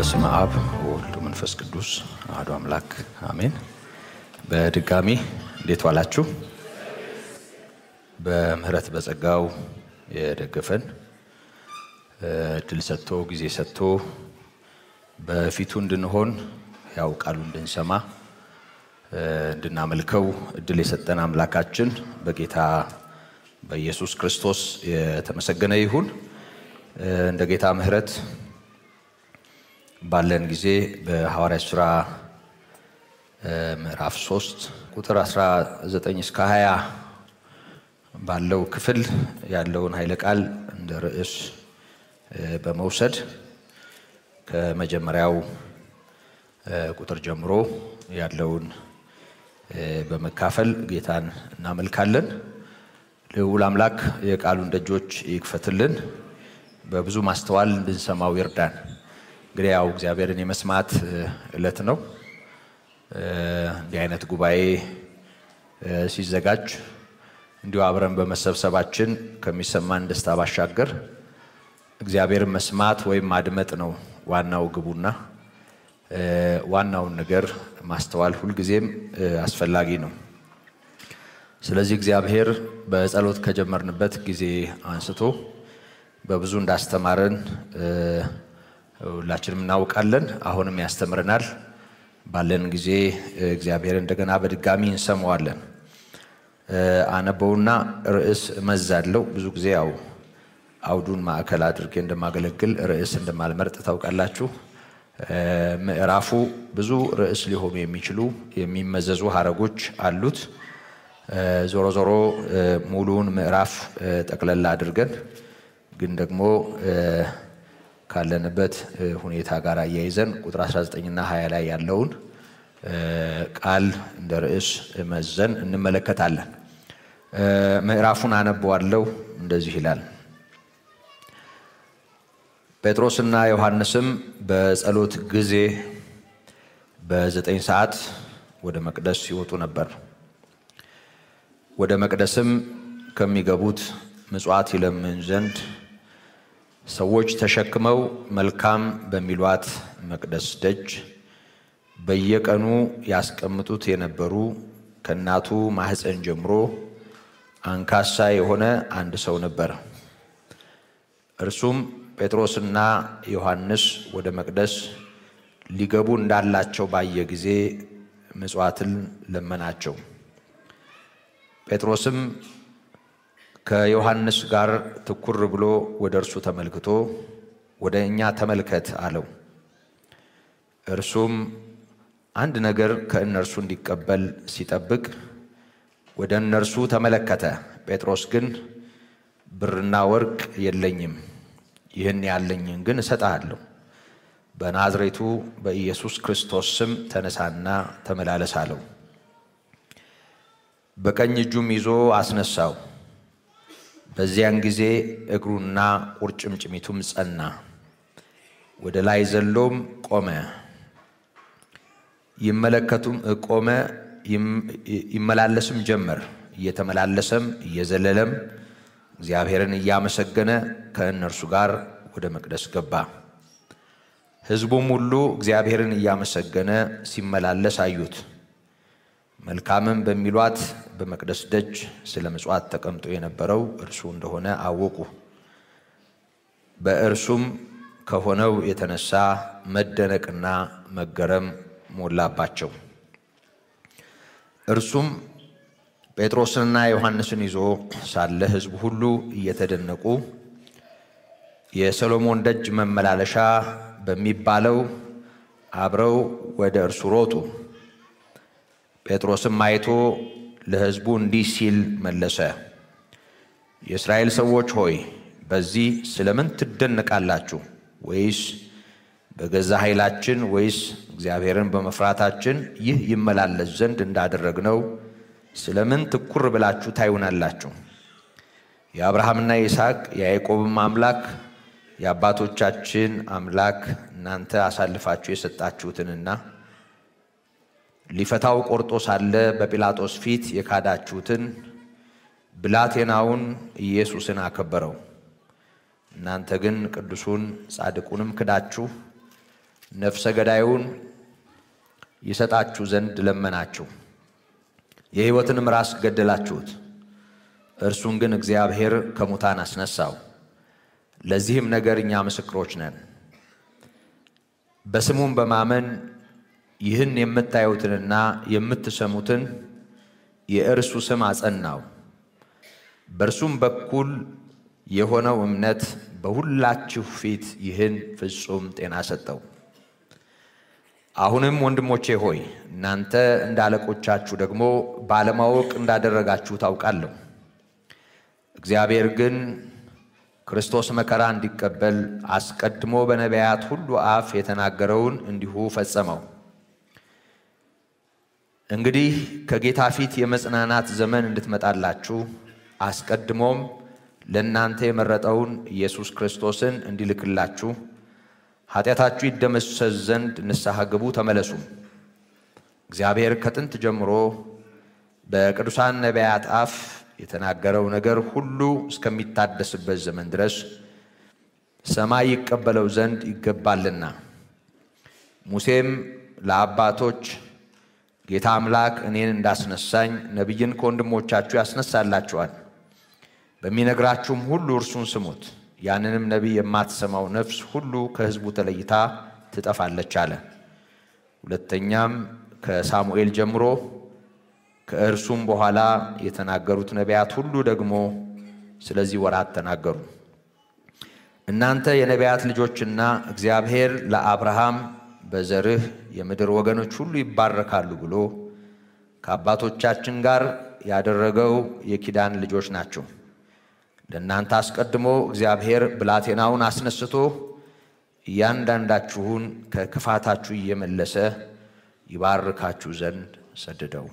በስመ አብ ወወልድ መንፈስ ቅዱስ አሐዱ አምላክ አሜን። በድጋሚ እንዴት ዋላችሁ? በምህረት በጸጋው የደገፈን እድል ሰጥቶ ጊዜ ሰጥቶ በፊቱ እንድንሆን ያው ቃሉ እንድንሰማ እንድናመልከው እድል የሰጠን አምላካችን በጌታ በኢየሱስ ክርስቶስ የተመሰገነ ይሁን። እንደ ጌታ ምህረት ባለን ጊዜ በሐዋርያት ሥራ ምዕራፍ 3 ቁጥር 19 እስከ 20 ባለው ክፍል ያለውን ኃይለ ቃል እንደ ርዕስ በመውሰድ ከመጀመሪያው ቁጥር ጀምሮ ያለውን በመካፈል ጌታን እናመልካለን። ልዑል አምላክ የቃሉን ደጆች ይክፈትልን፣ በብዙ ማስተዋል እንድንሰማው ይርዳን። እንግዲህ ያው እግዚአብሔርን የመስማት ዕለት ነው። እንዲህ አይነት ጉባኤ ሲዘጋጅ እንዲሁ አብረን በመሰብሰባችን ከሚሰማን ደስታ ባሻገር እግዚአብሔርን መስማት ወይም ማድመጥ ነው ዋናው ግቡና ዋናውን ነገር ማስተዋል ሁልጊዜም አስፈላጊ ነው። ስለዚህ እግዚአብሔር በጸሎት ከጀመርንበት ጊዜ አንስቶ በብዙ እንዳስተማረን ሁላችንም እናውቃለን። አሁንም ያስተምረናል። ባለን ጊዜ እግዚአብሔር እንደገና በድጋሚ እንሰማዋለን። አነበውና ርዕስ እመዛለሁ። ብዙ ጊዜ ያው አውዱን ማዕከል አድርጌ እንደማገለግል ርዕስ እንደማልመርጥ ታውቃላችሁ። ምዕራፉ ብዙ ርዕስ ሊሆኑ የሚችሉ የሚመዘዙ ሀረጎች አሉት። ዞሮ ዞሮ ሙሉውን ምዕራፍ ጠቅለላ አድርገን ግን ደግሞ ካለንበት ሁኔታ ጋር አያይዘን ቁጥር 19ና 20 ላይ ያለውን ቃል እንደ ርዕስ መዘን እንመለከታለን። ምዕራፉን አነበዋለሁ። እንደዚህ ይላል። ጴጥሮስና ዮሐንስም በጸሎት ጊዜ በዘጠኝ ሰዓት ወደ መቅደስ ይወጡ ነበር። ወደ መቅደስም ከሚገቡት ምጽዋት ይለምን ዘንድ ሰዎች ተሸክመው መልካም በሚሏት መቅደስ ደጅ በየቀኑ ያስቀምጡት የነበሩ ከእናቱ ማኅፀን ጀምሮ አንካሳ የሆነ አንድ ሰው ነበር። እርሱም ጴጥሮስና ዮሐንስ ወደ መቅደስ ሊገቡ እንዳላቸው ባየ ጊዜ ምጽዋትን ለመናቸው። ጴጥሮስም ከዮሐንስ ጋር ትኩር ብሎ ወደ እርሱ ተመልክቶ ወደ እኛ ተመልከት አለው። እርሱም አንድ ነገር ከእነርሱ እንዲቀበል ሲጠብቅ ወደ እነርሱ ተመለከተ። ጴጥሮስ ግን ብርና ወርቅ የለኝም፣ ይህን ያለኝን ግን እሰጥሃለሁ። በናዝሬቱ በኢየሱስ ክርስቶስ ስም ተነሳና ተመላለስ አለው። በቀኝ እጁም ይዞ አስነሳው። በዚያን ጊዜ እግሩና ቁርጭምጭሚቱም ጸና። ወደ ላይ ዘሎም ቆመ። ይመለከቱም ቆመ ይመላለስም ጀመር። እየተመላለሰም እየዘለለም እግዚአብሔርን እያመሰገነ ከእነርሱ ጋር ወደ መቅደስ ገባ። ሕዝቡም ሁሉ እግዚአብሔርን እያመሰገነ ሲመላለስ አዩት። መልካምም በሚሏት በመቅደስ ደጅ ስለ ምጽዋት ተቀምጦ የነበረው እርሱ እንደሆነ አወቁ። በእርሱም ከሆነው የተነሳ መደነቅና መገረም ሞላባቸው። እርሱም ጴጥሮስንና ዮሐንስን ይዞ ሳለ ሕዝቡ ሁሉ እየተደነቁ የሰሎሞን ደጅ መመላለሻ በሚባለው አብረው ወደ እርሱ ሮጡ። ጴጥሮስም አይቶ ለሕዝቡ እንዲህ ሲል መለሰ፣ የእስራኤል ሰዎች ሆይ በዚህ ስለምን ትደነቃላችሁ? ወይስ በገዛ ኃይላችን ወይስ እግዚአብሔርን በመፍራታችን ይህ ይመላለስ ዘንድ እንዳደረግነው ስለምን ትኩር ብላችሁ ታዩናላችሁ? የአብርሃምና የይስሐቅ የያዕቆብም አምላክ የአባቶቻችን አምላክ እናንተ አሳልፋችሁ የሰጣችሁትንና ሊፈታው ቆርጦ ሳለ በጲላጦስ ፊት የካዳችሁትን ብላቴናውን ኢየሱስን አከበረው። እናንተ ግን ቅዱሱን ጻድቁንም ክዳችሁ ነፍሰ ገዳዩን ይሰጣችሁ ዘንድ ለመናችሁ፣ የሕይወትንም ራስ ገደላችሁት። እርሱን ግን እግዚአብሔር ከሙታን አስነሳው። ለዚህም ነገር እኛ ምስክሮች ነን። በስሙም በማመን ይህን የምታዩትንና የምትሰሙትን የእርሱ ስም አጸናው። በእርሱም በኩል የሆነው እምነት በሁላችሁ ፊት ይህን ፍጹም ጤና ሰጠው። አሁንም ወንድሞቼ ሆይ እናንተ እንደ አለቆቻችሁ ደግሞ ባለማወቅ እንዳደረጋችሁ ታውቃለሁ። እግዚአብሔር ግን ክርስቶስ መከራ እንዲቀበል አስቀድሞ በነቢያት ሁሉ አፍ የተናገረውን እንዲሁ ፈጸመው። እንግዲህ ከጌታ ፊት የመጽናናት ዘመን እንድትመጣላችሁ አስቀድሞም ለእናንተ የመረጠውን ኢየሱስ ክርስቶስን እንዲልክላችሁ ኃጢአታችሁ ይደመሰስ ዘንድ ንስሐ ግቡ፣ ተመለሱም። እግዚአብሔር ከጥንት ጀምሮ በቅዱሳን ነቢያት አፍ የተናገረው ነገር ሁሉ እስከሚታደስበት ዘመን ድረስ ሰማይ ይቀበለው ዘንድ ይገባልና። ሙሴም ለአባቶች ጌታ አምላክ እኔን እንዳስነሳኝ ነቢይን ከወንድሞቻችሁ ያስነሳላችኋል፣ በሚነግራችሁም ሁሉ እርሱን ስሙት። ያንንም ነቢይ የማትሰማው ነፍስ ሁሉ ከሕዝቡ ተለይታ ትጠፋለች አለ። ሁለተኛም ከሳሙኤል ጀምሮ ከእርሱም በኋላ የተናገሩት ነቢያት ሁሉ ደግሞ ስለዚህ ወራት ተናገሩ። እናንተ የነቢያት ልጆችና እግዚአብሔር ለአብርሃም በዘርህ የምድር ወገኖች ሁሉ ይባረካሉ ብሎ ከአባቶቻችን ጋር ያደረገው የኪዳን ልጆች ናቸው። ለእናንተ አስቀድሞ እግዚአብሔር ብላቴናውን አስነስቶ እያንዳንዳችሁን ከክፋታችሁ እየመለሰ ይባርካችሁ ዘንድ ሰደደው።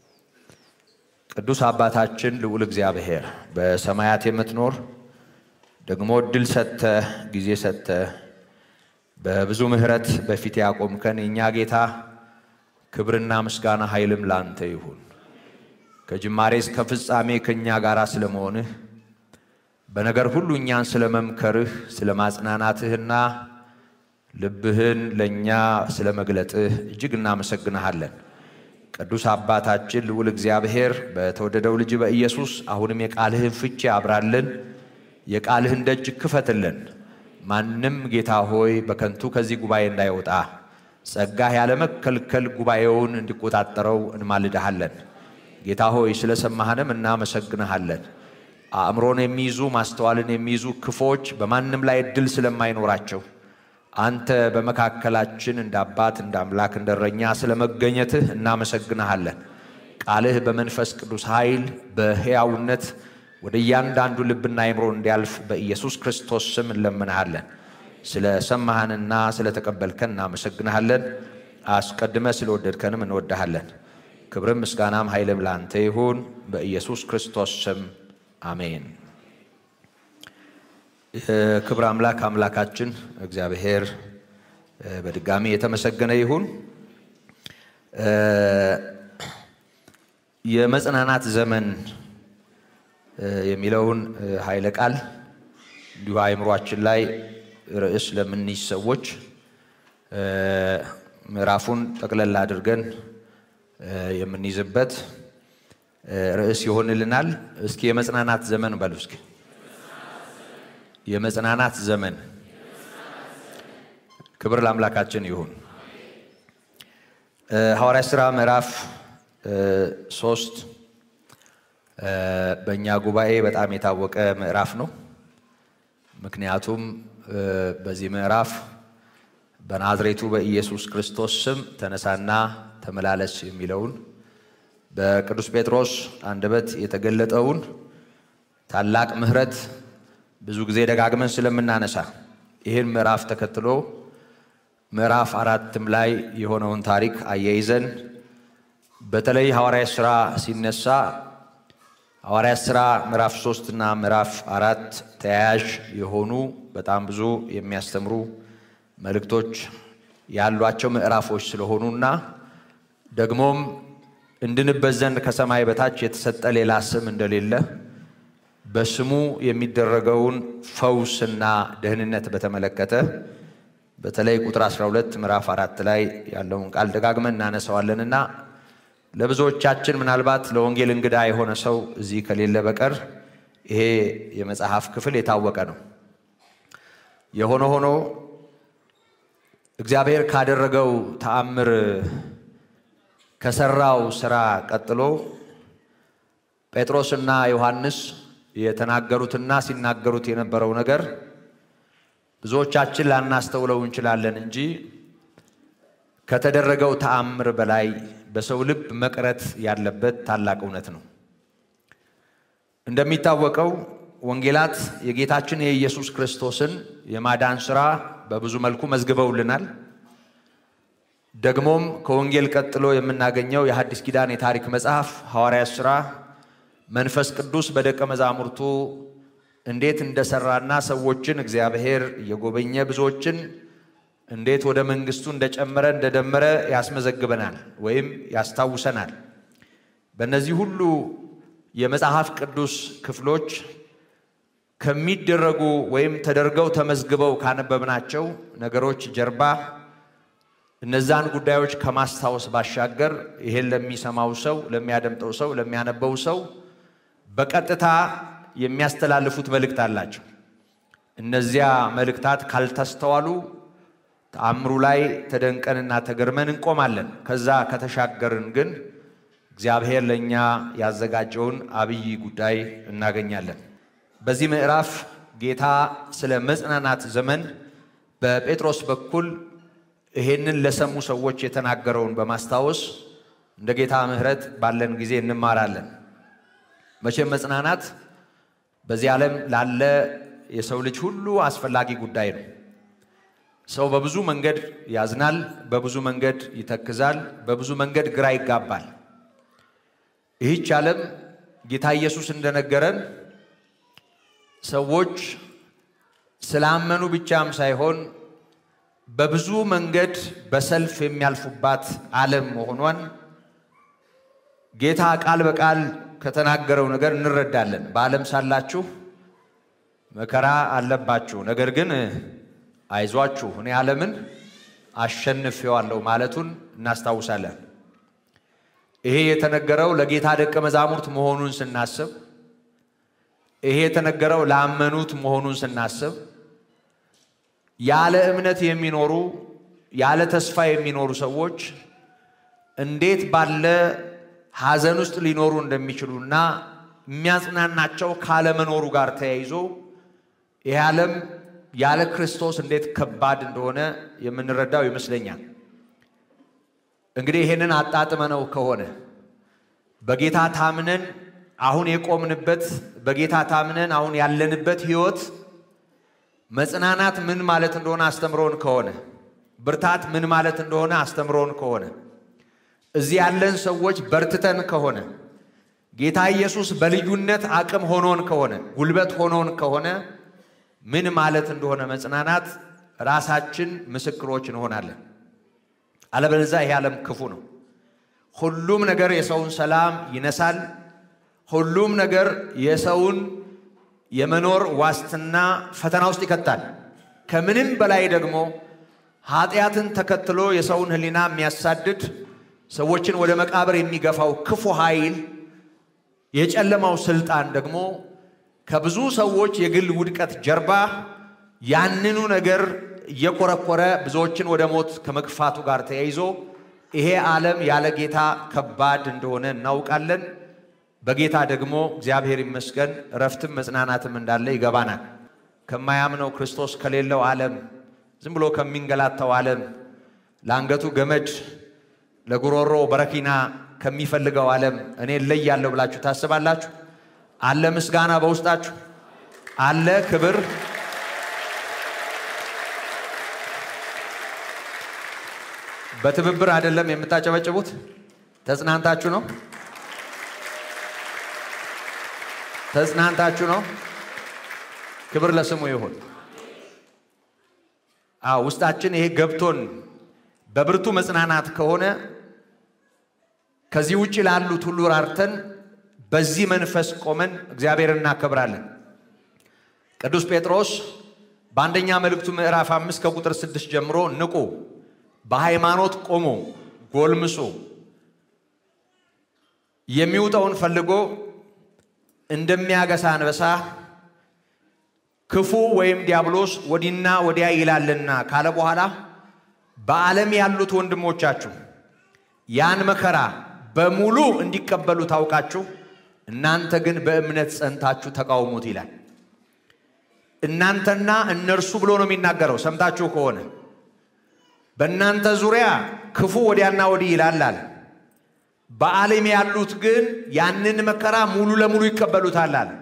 ቅዱስ አባታችን ልዑል እግዚአብሔር በሰማያት የምትኖር ደግሞ እድል ሰጥተህ ጊዜ ሰጥተህ በብዙ ምሕረት በፊት ያቆምከን የእኛ ጌታ ክብርና ምስጋና ኃይልም ላንተ ይሁን። ከጅማሬ እስከ ፍጻሜ ከእኛ ጋር ስለመሆንህ በነገር ሁሉ እኛን ስለ መምከርህ ስለ ማጽናናትህና ልብህን ለእኛ ስለ መግለጥህ እጅግ እናመሰግንሃለን። ቅዱስ አባታችን ልዑል እግዚአብሔር በተወደደው ልጅ በኢየሱስ አሁንም የቃልህን ፍቺ አብራልን፣ የቃልህን ደጅ ክፈትልን። ማንም ጌታ ሆይ በከንቱ ከዚህ ጉባኤ እንዳይወጣ ጸጋህ ያለመከልከል ጉባኤውን እንዲቆጣጠረው እንማልድሃለን። ጌታ ሆይ ስለ ሰማህንም እናመሰግንሃለን። አእምሮን የሚይዙ ማስተዋልን የሚይዙ ክፎች በማንም ላይ እድል ስለማይኖራቸው አንተ በመካከላችን እንደ አባት እንደ አምላክ እንደ እረኛ ስለ መገኘትህ እናመሰግንሃለን። ቃልህ በመንፈስ ቅዱስ ኃይል በሕያውነት ወደ እያንዳንዱ ልብና አእምሮ እንዲያልፍ በኢየሱስ ክርስቶስ ስም እንለምንሃለን። ስለ ሰማህንና ስለ ተቀበልከን እናመሰግንሃለን። አስቀድመ ስለወደድከንም እንወድሃለን። ክብርም ምስጋናም ኃይልም ለአንተ ይሁን በኢየሱስ ክርስቶስ ስም አሜን። የክብር አምላክ አምላካችን እግዚአብሔር በድጋሚ የተመሰገነ ይሁን። የመጽናናት ዘመን የሚለውን ኃይለ ቃል እንዲሁ አእምሯችን ላይ ርዕስ ለምንይዝ ሰዎች ምዕራፉን ጠቅለል አድርገን የምንይዝበት ርዕስ ይሆንልናል። እስኪ የመጽናናት ዘመን በሉ እስኪ የመጽናናት ዘመን። ክብር ለአምላካችን ይሁን። ሐዋርያ ሥራ ምዕራፍ ሶስት በእኛ ጉባኤ በጣም የታወቀ ምዕራፍ ነው። ምክንያቱም በዚህ ምዕራፍ በናዝሬቱ በኢየሱስ ክርስቶስ ስም ተነሳና ተመላለስ የሚለውን በቅዱስ ጴጥሮስ አንደበት የተገለጠውን ታላቅ ምሕረት ብዙ ጊዜ ደጋግመን ስለምናነሳ ይህን ምዕራፍ ተከትሎ ምዕራፍ አራትም ላይ የሆነውን ታሪክ አያይዘን በተለይ ሐዋርያ ሥራ ሲነሳ ሐዋርያ ሥራ ምዕራፍ ሶስት እና ምዕራፍ አራት ተያያዥ የሆኑ በጣም ብዙ የሚያስተምሩ መልእክቶች ያሏቸው ምዕራፎች ስለሆኑና ደግሞም እንድንበት ዘንድ ከሰማይ በታች የተሰጠ ሌላ ስም እንደሌለ በስሙ የሚደረገውን ፈውስና ደህንነት በተመለከተ በተለይ ቁጥር 12 ምዕራፍ አራት ላይ ያለውን ቃል ደጋግመን እናነሳዋለንና ለብዙዎቻችን ምናልባት ለወንጌል እንግዳ የሆነ ሰው እዚህ ከሌለ በቀር ይሄ የመጽሐፍ ክፍል የታወቀ ነው። የሆነ ሆኖ እግዚአብሔር ካደረገው ተአምር ከሰራው ስራ ቀጥሎ ጴጥሮስና ዮሐንስ የተናገሩትና ሲናገሩት የነበረው ነገር ብዙዎቻችን ላናስተውለው እንችላለን እንጂ ከተደረገው ተአምር በላይ በሰው ልብ መቅረት ያለበት ታላቅ እውነት ነው። እንደሚታወቀው ወንጌላት የጌታችን የኢየሱስ ክርስቶስን የማዳን ሥራ በብዙ መልኩ መዝግበውልናል። ደግሞም ከወንጌል ቀጥሎ የምናገኘው የሐዲስ ኪዳን የታሪክ መጽሐፍ ሐዋርያት ሥራ መንፈስ ቅዱስ በደቀ መዛሙርቱ እንዴት እንደሰራና ሰዎችን እግዚአብሔር እየጎበኘ ብዙዎችን እንዴት ወደ መንግስቱ እንደጨመረ እንደደመረ ያስመዘግበናል ወይም ያስታውሰናል። በእነዚህ ሁሉ የመጽሐፍ ቅዱስ ክፍሎች ከሚደረጉ ወይም ተደርገው ተመዝግበው ካነበብናቸው ነገሮች ጀርባ እነዛን ጉዳዮች ከማስታወስ ባሻገር ይሄን ለሚሰማው ሰው፣ ለሚያደምጠው ሰው፣ ለሚያነበው ሰው በቀጥታ የሚያስተላልፉት መልእክት አላቸው። እነዚያ መልእክታት ካልተስተዋሉ ተአምሩ ላይ ተደንቀንና ተገርመን እንቆማለን። ከዛ ከተሻገርን ግን እግዚአብሔር ለእኛ ያዘጋጀውን አብይ ጉዳይ እናገኛለን። በዚህ ምዕራፍ ጌታ ስለ መጽናናት ዘመን በጴጥሮስ በኩል ይሄንን ለሰሙ ሰዎች የተናገረውን በማስታወስ እንደ ጌታ ምሕረት ባለን ጊዜ እንማራለን። መቼም መጽናናት በዚህ ዓለም ላለ የሰው ልጅ ሁሉ አስፈላጊ ጉዳይ ነው። ሰው በብዙ መንገድ ያዝናል፣ በብዙ መንገድ ይተክዛል፣ በብዙ መንገድ ግራ ይጋባል። ይህች ዓለም ጌታ ኢየሱስ እንደነገረን ሰዎች ስላመኑ ብቻም ሳይሆን በብዙ መንገድ በሰልፍ የሚያልፉባት ዓለም መሆኗን ጌታ ቃል በቃል ከተናገረው ነገር እንረዳለን። በዓለም ሳላችሁ መከራ አለባችሁ፣ ነገር ግን አይዟችሁ እኔ ዓለምን አሸንፌዋለሁ ማለቱን እናስታውሳለን። ይሄ የተነገረው ለጌታ ደቀ መዛሙርት መሆኑን ስናስብ፣ ይሄ የተነገረው ላመኑት መሆኑን ስናስብ ያለ እምነት የሚኖሩ ያለ ተስፋ የሚኖሩ ሰዎች እንዴት ባለ ሐዘን ውስጥ ሊኖሩ እንደሚችሉና የሚያጽናናቸው ካለመኖሩ ጋር ተያይዞ ይህ ዓለም ያለ ክርስቶስ እንዴት ከባድ እንደሆነ የምንረዳው ይመስለኛል። እንግዲህ ይህንን አጣጥመነው ከሆነ በጌታ ታምነን አሁን የቆምንበት በጌታ ታምነን አሁን ያለንበት ሕይወት መጽናናት ምን ማለት እንደሆነ አስተምሮን ከሆነ ብርታት ምን ማለት እንደሆነ አስተምሮን ከሆነ እዚህ ያለን ሰዎች በርትተን ከሆነ ጌታ ኢየሱስ በልዩነት አቅም ሆኖን ከሆነ ጉልበት ሆኖን ከሆነ ምን ማለት እንደሆነ መጽናናት ራሳችን ምስክሮች እንሆናለን። አለበለዚያ ይሄ ዓለም ክፉ ነው። ሁሉም ነገር የሰውን ሰላም ይነሳል። ሁሉም ነገር የሰውን የመኖር ዋስትና ፈተና ውስጥ ይከታል። ከምንም በላይ ደግሞ ኃጢአትን ተከትሎ የሰውን ሕሊና የሚያሳድድ ሰዎችን ወደ መቃብር የሚገፋው ክፉ ኃይል የጨለማው ስልጣን ደግሞ ከብዙ ሰዎች የግል ውድቀት ጀርባ ያንኑ ነገር እየኮረኮረ ብዙዎችን ወደ ሞት ከመግፋቱ ጋር ተያይዞ ይሄ ዓለም ያለ ጌታ ከባድ እንደሆነ እናውቃለን። በጌታ ደግሞ እግዚአብሔር ይመስገን እረፍትም መጽናናትም እንዳለ ይገባናል። ከማያምነው ክርስቶስ ከሌለው ዓለም ዝም ብሎ ከሚንገላታው ዓለም ለአንገቱ ገመድ ለጉሮሮ በረኪና ከሚፈልገው ዓለም እኔ እለያለሁ ብላችሁ ታስባላችሁ? አለ ምስጋና በውስጣችሁ አለ ክብር በትብብር አይደለም የምታጨበጭቡት፣ ተጽናንታችሁ ነው። ተጽናንታችሁ ነው። ክብር ለስሙ ይሁን። አዎ ውስጣችን ይሄ ገብቶን በብርቱ መጽናናት ከሆነ ከዚህ ውጭ ላሉት ሁሉ ራርተን በዚህ መንፈስ ቆመን እግዚአብሔር እናከብራለን። ቅዱስ ጴጥሮስ በአንደኛ መልእክቱ ምዕራፍ አምስት ከቁጥር ስድስት ጀምሮ ንቁ፣ በሃይማኖት ቆሞ ጎልምሶ የሚውጠውን ፈልጎ እንደሚያገሳ አንበሳ ክፉ ወይም ዲያብሎስ ወዲና ወዲያ ይላልና ካለ በኋላ በዓለም ያሉት ወንድሞቻችሁ ያን መከራ በሙሉ እንዲቀበሉ ታውቃችሁ፣ እናንተ ግን በእምነት ጸንታችሁ ተቃውሙት ይላል። እናንተና እነርሱ ብሎ ነው የሚናገረው። ሰምታችሁ ከሆነ በእናንተ ዙሪያ ክፉ ወዲያና ወዲህ ይላል አለ። በዓለም ያሉት ግን ያንን መከራ ሙሉ ለሙሉ ይቀበሉታል አለ።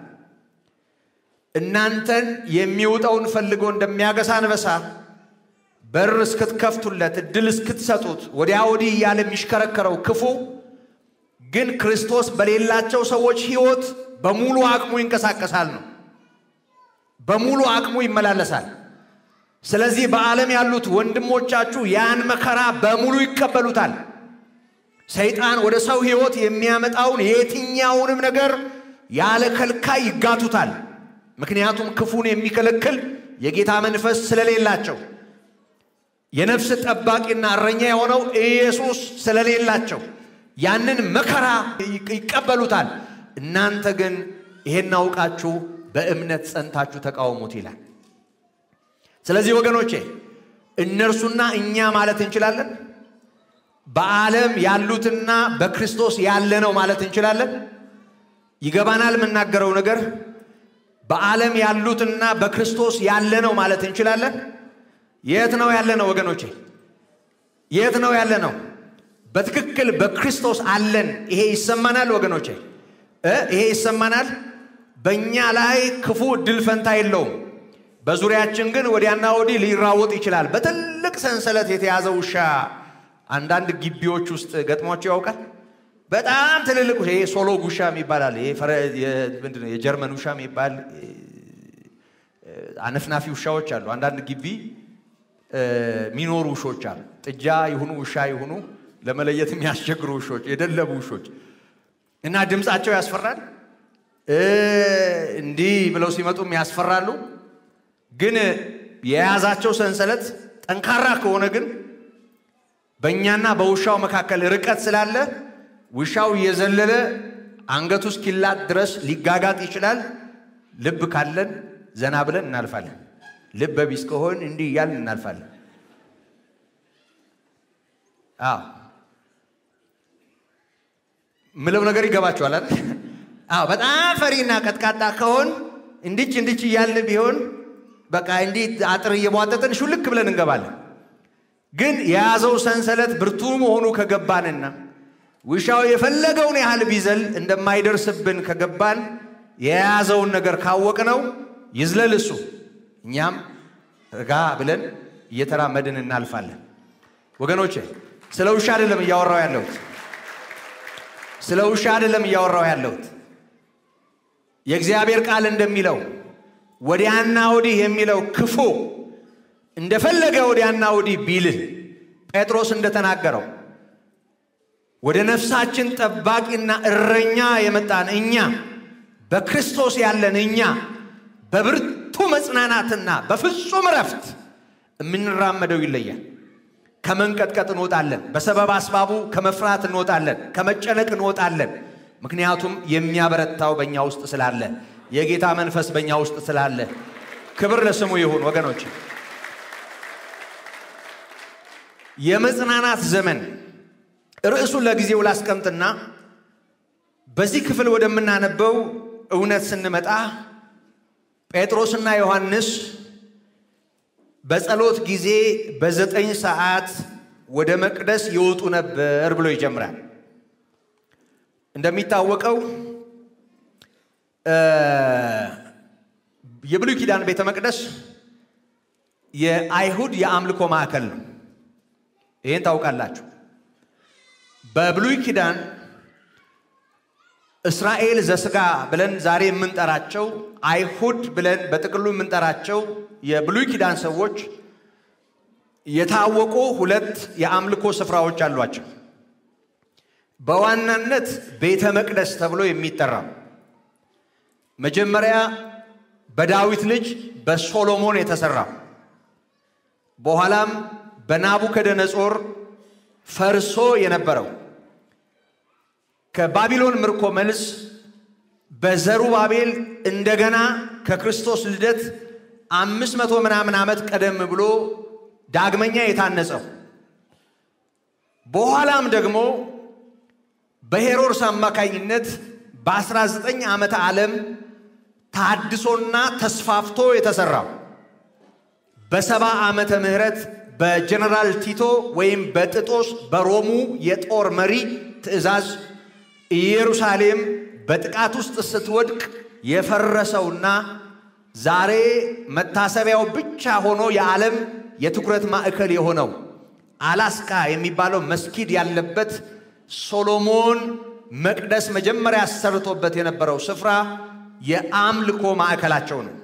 እናንተን የሚውጠውን ፈልጎ እንደሚያገሳ አንበሳ በር እስክትከፍቱለት እድል እስክትሰጡት ወዲያ ወዲህ እያለ የሚሽከረከረው ክፉ ግን ክርስቶስ በሌላቸው ሰዎች ሕይወት በሙሉ አቅሙ ይንቀሳቀሳል ነው፣ በሙሉ አቅሙ ይመላለሳል። ስለዚህ በዓለም ያሉት ወንድሞቻችሁ ያን መከራ በሙሉ ይቀበሉታል። ሰይጣን ወደ ሰው ሕይወት የሚያመጣውን የትኛውንም ነገር ያለ ከልካይ ይጋቱታል። ምክንያቱም ክፉን የሚከለክል የጌታ መንፈስ ስለሌላቸው የነፍስ ጠባቂና እረኛ የሆነው ኢየሱስ ስለሌላቸው ያንን መከራ ይቀበሉታል። እናንተ ግን ይሄን አውቃችሁ በእምነት ጸንታችሁ ተቃውሙት ይላል። ስለዚህ ወገኖቼ እነርሱና እኛ ማለት እንችላለን። በዓለም ያሉትና በክርስቶስ ያለ ነው ማለት እንችላለን። ይገባናል የምናገረው ነገር። በዓለም ያሉትና በክርስቶስ ያለ ነው ማለት እንችላለን። የት ነው ያለ ነው ወገኖቼ? የት ነው ያለ ነው? በትክክል በክርስቶስ አለን። ይሄ ይሰማናል ወገኖቼ እ ይሄ ይሰማናል። በእኛ ላይ ክፉ እድል ፈንታ የለውም። በዙሪያችን ግን ወዲያና ወዲህ ሊራወጥ ይችላል። በትልቅ ሰንሰለት የተያዘ ውሻ አንዳንድ ግቢዎች ውስጥ ገጥሟቸው ያውቃል። በጣም ትልልቅ ውሻ ይሄ ሶሎ ውሻ የሚባላል ምንድን ነው የጀርመን ውሻ የሚባል አነፍናፊ ውሻዎች አሉ። አንዳንድ ግቢ የሚኖሩ ውሾች አሉ። ጥጃ ይሁኑ ውሻ ይሁኑ ለመለየት የሚያስቸግሩ ውሾች፣ የደለቡ ውሾች እና ድምፃቸው ያስፈራል። እንዲህ ብለው ሲመጡም ያስፈራሉ። ግን የያዛቸው ሰንሰለት ጠንካራ ከሆነ ግን በእኛና በውሻው መካከል ርቀት ስላለ ውሻው እየዘለለ አንገቱ እስኪላጥ ድረስ ሊጋጋጥ ይችላል። ልብ ካለን ዘና ብለን እናልፋለን። ልብ ቢስ ከሆን እንዲህ እያልን እናልፋለን። አዎ ምለው ነገር ይገባችኋል አይደል? አዎ በጣም ፈሪና ቀጥቃጣ ከሆን እንዲች እንዲች እያልን ቢሆን በቃ እንዲህ አጥር እየቧጠጥን ሹልክ ብለን እንገባለን። ግን የያዘው ሰንሰለት ብርቱ መሆኑ ከገባንና ውሻው የፈለገውን ያህል ቢዘል እንደማይደርስብን ከገባን የያዘውን ነገር ካወቅነው ይዝለል እሱ፣ እኛም ረጋ ብለን እየተራመድን እናልፋለን። ወገኖቼ ስለ ውሻ አይደለም እያወራው ያለሁት፣ ስለ ውሻ አይደለም እያወራው ያለሁት። የእግዚአብሔር ቃል እንደሚለው ወዲያና ወዲህ የሚለው ክፉ እንደፈለገ ወዲያና ወዲህ ቢልህ ጴጥሮስ እንደተናገረው ወደ ነፍሳችን ጠባቂና እረኛ የመጣን እኛ በክርስቶስ ያለን እኛ በብርቱ መጽናናትና በፍጹም እረፍት የምንራመደው ይለያል። ከመንቀጥቀጥ እንወጣለን። በሰበብ አስባቡ ከመፍራት እንወጣለን። ከመጨነቅ እንወጣለን። ምክንያቱም የሚያበረታው በእኛ ውስጥ ስላለ፣ የጌታ መንፈስ በእኛ ውስጥ ስላለ፣ ክብር ለስሙ ይሁን ወገኖች። የመጽናናት ዘመን ርዕሱን ለጊዜው ላስቀምጥና በዚህ ክፍል ወደምናነበው እውነት ስንመጣ ጴጥሮስና ዮሐንስ በጸሎት ጊዜ በዘጠኝ ሰዓት ወደ መቅደስ ይወጡ ነበር ብሎ ይጀምራል። እንደሚታወቀው የብሉይ ኪዳን ቤተ መቅደስ የአይሁድ የአምልኮ ማዕከል ነው። ይህን ታውቃላችሁ። በብሉይ ኪዳን እስራኤል ዘስጋ ብለን ዛሬ የምንጠራቸው አይሁድ ብለን በጥቅሉ የምንጠራቸው የብሉይ ኪዳን ሰዎች የታወቁ ሁለት የአምልኮ ስፍራዎች አሏቸው። በዋናነት ቤተ መቅደስ ተብሎ የሚጠራው መጀመሪያ በዳዊት ልጅ በሶሎሞን የተሰራው በኋላም በናቡከደነጾር ፈርሶ የነበረው ከባቢሎን ምርኮ መልስ በዘሩባቤል እንደገና ከክርስቶስ ልደት አምስት መቶ ምናምን ዓመት ቀደም ብሎ ዳግመኛ የታነጸው በኋላም ደግሞ በሄሮድስ አማካኝነት በ19 ዓመተ ዓለም ታድሶና ተስፋፍቶ የተሰራው በሰባ ዓመተ ምህረት በጀነራል ቲቶ ወይም በጥጦስ በሮሙ የጦር መሪ ትእዛዝ ኢየሩሳሌም በጥቃት ውስጥ ስትወድቅ የፈረሰውና ዛሬ መታሰቢያው ብቻ ሆኖ የዓለም የትኩረት ማዕከል የሆነው አላስካ የሚባለው መስጊድ ያለበት ሶሎሞን መቅደስ መጀመሪያ አሰርቶበት የነበረው ስፍራ የአምልኮ ማዕከላቸው ነው።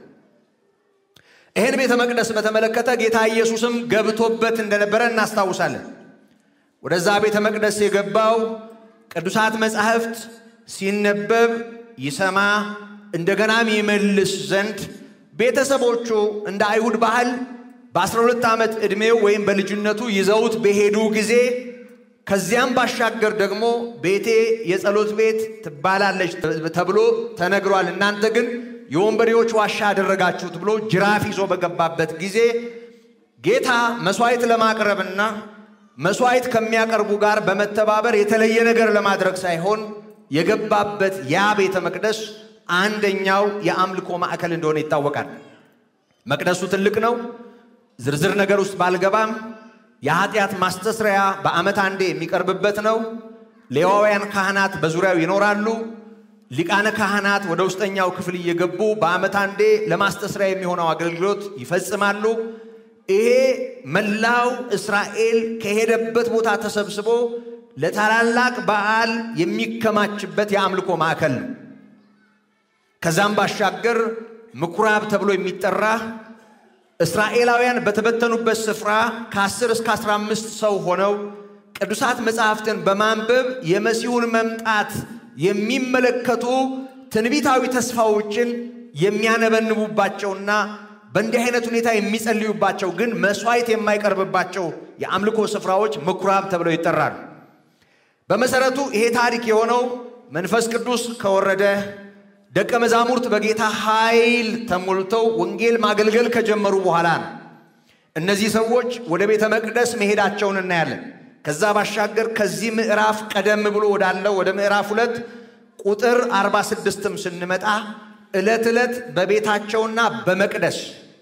ይህን ቤተ መቅደስ በተመለከተ ጌታ ኢየሱስም ገብቶበት እንደነበረ እናስታውሳለን። ወደዛ ቤተ መቅደስ የገባው ቅዱሳት መጻሕፍት ሲነበብ ይሰማ እንደገናም ይመልስ ዘንድ ቤተሰቦቹ እንደ አይሁድ ባህል በ12 ዓመት ዕድሜው ወይም በልጅነቱ ይዘውት በሄዱ ጊዜ ከዚያም ባሻገር ደግሞ ቤቴ የጸሎት ቤት ትባላለች ተብሎ ተነግሯል፣ እናንተ ግን የወንበዴዎች ዋሻ አደረጋችሁት ብሎ ጅራፍ ይዞ በገባበት ጊዜ ጌታ መሥዋዕት ለማቅረብና መሥዋዕት ከሚያቀርቡ ጋር በመተባበር የተለየ ነገር ለማድረግ ሳይሆን የገባበት ያ ቤተ መቅደስ አንደኛው የአምልኮ ማዕከል እንደሆነ ይታወቃል። መቅደሱ ትልቅ ነው። ዝርዝር ነገር ውስጥ ባልገባም የኃጢአት ማስተስሪያ በዓመት አንዴ የሚቀርብበት ነው። ሌዋውያን ካህናት በዙሪያው ይኖራሉ። ሊቃነ ካህናት ወደ ውስጠኛው ክፍል እየገቡ በዓመት አንዴ ለማስተስሪያ የሚሆነው አገልግሎት ይፈጽማሉ። ይሄ መላው እስራኤል ከሄደበት ቦታ ተሰብስቦ ለታላላቅ በዓል የሚከማችበት የአምልኮ ማዕከል ነው። ከዛም ባሻገር ምኩራብ ተብሎ የሚጠራ እስራኤላውያን በተበተኑበት ስፍራ ከ10 እስከ 15 ሰው ሆነው ቅዱሳት መጻሕፍትን በማንበብ የመሲሁን መምጣት የሚመለከቱ ትንቢታዊ ተስፋዎችን የሚያነበንቡባቸውና በእንዲህ አይነት ሁኔታ የሚጸልዩባቸው ግን መሥዋዕት የማይቀርብባቸው የአምልኮ ስፍራዎች ምኩራብ ተብለው ይጠራሉ። በመሰረቱ ይሄ ታሪክ የሆነው መንፈስ ቅዱስ ከወረደ ደቀ መዛሙርት በጌታ ኃይል ተሞልተው ወንጌል ማገልገል ከጀመሩ በኋላ ነው። እነዚህ ሰዎች ወደ ቤተ መቅደስ መሄዳቸውን እናያለን። ከዛ ባሻገር ከዚህ ምዕራፍ ቀደም ብሎ ወዳለው ወደ ምዕራፍ ሁለት ቁጥር 46ም ስንመጣ ዕለት ዕለት በቤታቸውና በመቅደስ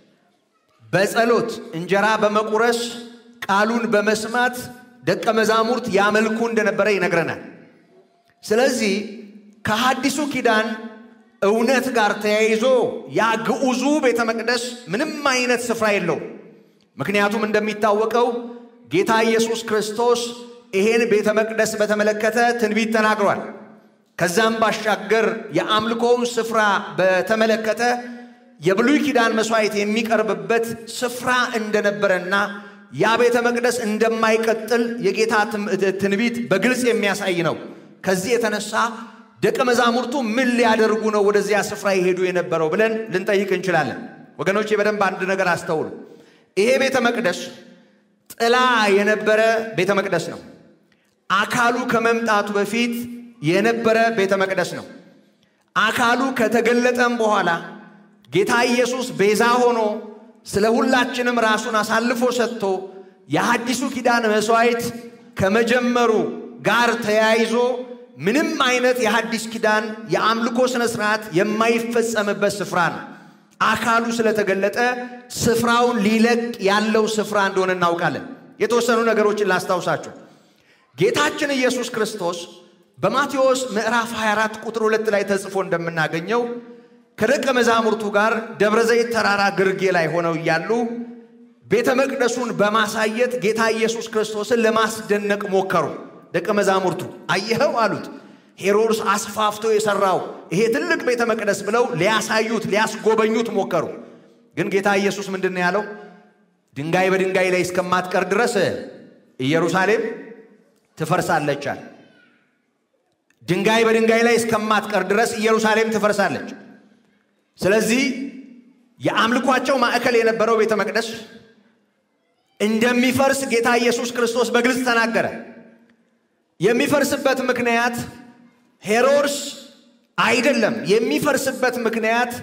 በጸሎት እንጀራ በመቁረስ ቃሉን በመስማት ደቀ መዛሙርት ያመልኩ እንደነበረ ይነግረናል። ስለዚህ ከሐዲሱ ኪዳን እውነት ጋር ተያይዞ ያ ግዑዙ ቤተ መቅደስ ምንም አይነት ስፍራ የለውም። ምክንያቱም እንደሚታወቀው ጌታ ኢየሱስ ክርስቶስ ይሄን ቤተ መቅደስ በተመለከተ ትንቢት ተናግሯል። ከዛም ባሻገር የአምልኮውን ስፍራ በተመለከተ የብሉይ ኪዳን መሥዋዕት የሚቀርብበት ስፍራ እንደነበረና ያ ቤተ መቅደስ እንደማይቀጥል የጌታ ትንቢት በግልጽ የሚያሳይ ነው። ከዚህ የተነሳ ደቀ መዛሙርቱ ምን ሊያደርጉ ነው ወደዚያ ስፍራ የሄዱ የነበረው ብለን ልንጠይቅ እንችላለን። ወገኖቼ በደንብ አንድ ነገር አስተውሉ። ይሄ ቤተ መቅደስ ጥላ የነበረ ቤተ መቅደስ ነው። አካሉ ከመምጣቱ በፊት የነበረ ቤተ መቅደስ ነው። አካሉ ከተገለጠም በኋላ ጌታ ኢየሱስ ቤዛ ሆኖ ስለ ሁላችንም ራሱን አሳልፎ ሰጥቶ የሐዲሱ ኪዳን መሥዋዕት ከመጀመሩ ጋር ተያይዞ ምንም አይነት የሐዲስ ኪዳን የአምልኮ ሥነ ሥርዓት የማይፈጸምበት ስፍራ ነው። አካሉ ስለተገለጠ ስፍራውን ሊለቅ ያለው ስፍራ እንደሆነ እናውቃለን። የተወሰኑ ነገሮችን ላስታውሳችሁ። ጌታችን ኢየሱስ ክርስቶስ በማቴዎስ ምዕራፍ 24 ቁጥር 2 ላይ ተጽፎ እንደምናገኘው ከደቀ መዛሙርቱ ጋር ደብረ ዘይት ተራራ ግርጌ ላይ ሆነው እያሉ ቤተ መቅደሱን በማሳየት ጌታ ኢየሱስ ክርስቶስን ለማስደነቅ ሞከሩ። ደቀ መዛሙርቱ አየኸው አሉት። ሄሮድስ አስፋፍቶ የሰራው ይሄ ትልቅ ቤተ መቅደስ ብለው ሊያሳዩት ሊያስጎበኙት ሞከሩ። ግን ጌታ ኢየሱስ ምንድን ነው ያለው? ድንጋይ በድንጋይ ላይ እስከማትቀር ድረስ ኢየሩሳሌም ትፈርሳለች አለ። ድንጋይ በድንጋይ ላይ እስከማትቀር ድረስ ኢየሩሳሌም ትፈርሳለች። ስለዚህ የአምልኳቸው ማዕከል የነበረው ቤተ መቅደስ እንደሚፈርስ ጌታ ኢየሱስ ክርስቶስ በግልጽ ተናገረ። የሚፈርስበት ምክንያት ሄሮድስ አይደለም። የሚፈርስበት ምክንያት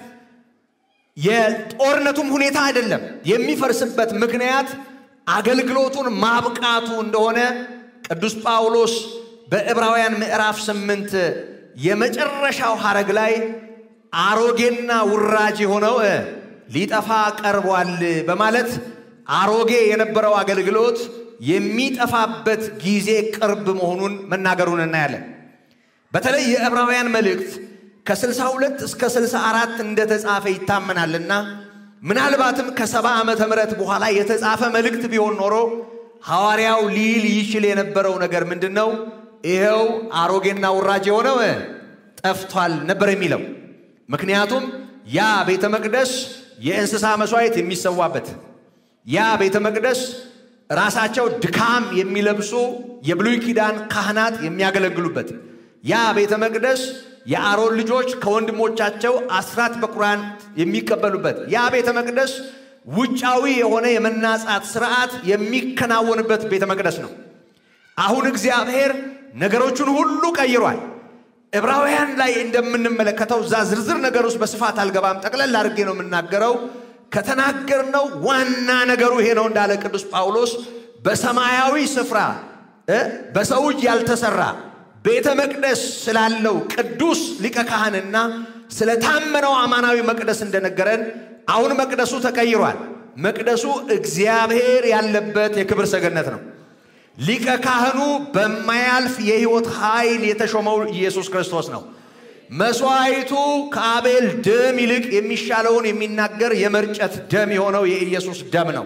የጦርነቱም ሁኔታ አይደለም። የሚፈርስበት ምክንያት አገልግሎቱን ማብቃቱ እንደሆነ ቅዱስ ጳውሎስ በዕብራውያን ምዕራፍ ስምንት የመጨረሻው ሐረግ ላይ አሮጌና ውራጅ የሆነው ሊጠፋ ቀርቧል በማለት አሮጌ የነበረው አገልግሎት የሚጠፋበት ጊዜ ቅርብ መሆኑን መናገሩን እናያለን። በተለይ የዕብራውያን መልእክት ከ62 እስከ 64 እንደተጻፈ ይታመናልና ምናልባትም ከሰባ ዓመተ ምህረት በኋላ የተጻፈ መልእክት ቢሆን ኖሮ ሐዋርያው ሊል ይችል የነበረው ነገር ምንድን ነው? ይኸው አሮጌና ውራጅ የሆነው ጠፍቷል ነበር የሚለው። ምክንያቱም ያ ቤተ መቅደስ የእንስሳ መሥዋዕት የሚሰዋበት ያ ቤተ መቅደስ ራሳቸው ድካም የሚለብሱ የብሉይ ኪዳን ካህናት የሚያገለግሉበት ያ ቤተ መቅደስ የአሮን ልጆች ከወንድሞቻቸው አስራት በኩራን የሚቀበሉበት ያ ቤተ መቅደስ ውጫዊ የሆነ የመናጻት ስርዓት የሚከናወንበት ቤተ መቅደስ ነው። አሁን እግዚአብሔር ነገሮቹን ሁሉ ቀይሯል። ዕብራውያን ላይ እንደምንመለከተው እዛ ዝርዝር ነገር ውስጥ በስፋት አልገባም፣ ጠቅለል አድርጌ ነው የምናገረው። ከተናገርነው ዋና ነገሩ ይሄ ነው እንዳለ ቅዱስ ጳውሎስ በሰማያዊ ስፍራ በሰው እጅ ያልተሰራ ቤተ መቅደስ ስላለው ቅዱስ ሊቀ ካህንና ስለታመነው አማናዊ መቅደስ እንደነገረን አሁን መቅደሱ ተቀይሯል። መቅደሱ እግዚአብሔር ያለበት የክብር ሰገነት ነው። ሊቀ ካህኑ በማያልፍ የሕይወት ኃይል የተሾመው ኢየሱስ ክርስቶስ ነው። መሥዋዕቱ ከአቤል ደም ይልቅ የሚሻለውን የሚናገር የመርጨት ደም የሆነው የኢየሱስ ደም ነው።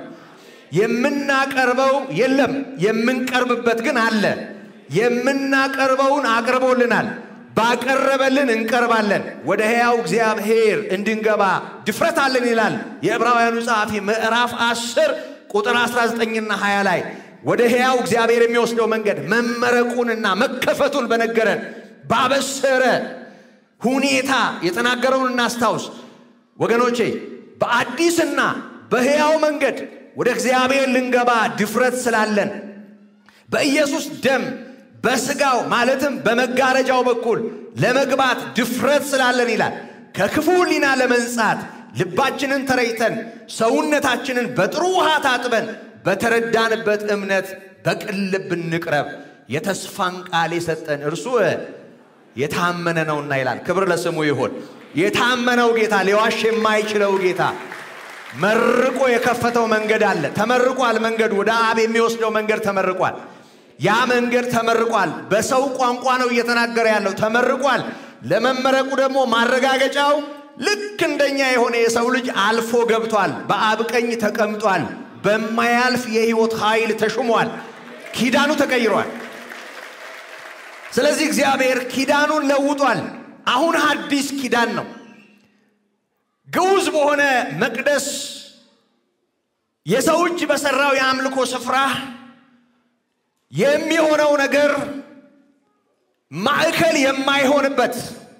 የምናቀርበው የለም፣ የምንቀርብበት ግን አለ። የምናቀርበውን አቅርቦልናል። ባቀረበልን እንቀርባለን። ወደ ሕያው እግዚአብሔር እንድንገባ ድፍረት አለን ይላል የዕብራውያኑ ጸሐፊ ምዕራፍ 10 ቁጥር 19ና 20 ላይ ወደ ሕያው እግዚአብሔር የሚወስደው መንገድ መመረቁንና መከፈቱን በነገረን ባበሰረ ሁኔታ የተናገረውን እናስታውስ ወገኖቼ። በአዲስና በሕያው መንገድ ወደ እግዚአብሔር ልንገባ ድፍረት ስላለን በኢየሱስ ደም በስጋው ማለትም በመጋረጃው በኩል ለመግባት ድፍረት ስላለን ይላል። ከክፉ ሕሊና ለመንጻት ልባችንን ተረይተን ሰውነታችንን በጥሩ ውሃ ታጥበን በተረዳንበት እምነት በቅን ልብ እንቅረብ። የተስፋን ቃል የሰጠን እርሱ የታመነ ነውና ይላል። ክብር ለስሙ ይሁን። የታመነው ጌታ፣ ሊዋሽ የማይችለው ጌታ መርቆ የከፈተው መንገድ አለ። ተመርቋል። መንገዱ ወደ አብ የሚወስደው መንገድ ተመርቋል። ያ መንገድ ተመርቋል። በሰው ቋንቋ ነው እየተናገረ ያለው። ተመርቋል። ለመመረቁ ደግሞ ማረጋገጫው ልክ እንደኛ የሆነ የሰው ልጅ አልፎ ገብቷል። በአብ ቀኝ ተቀምጧል። በማያልፍ የሕይወት ኃይል ተሹሟል። ኪዳኑ ተቀይሯል። ስለዚህ እግዚአብሔር ኪዳኑን ለውጧል። አሁን አዲስ ኪዳን ነው። ግዑዝ በሆነ መቅደስ የሰው እጅ በሠራው የአምልኮ ስፍራ የሚሆነው ነገር ማዕከል የማይሆንበት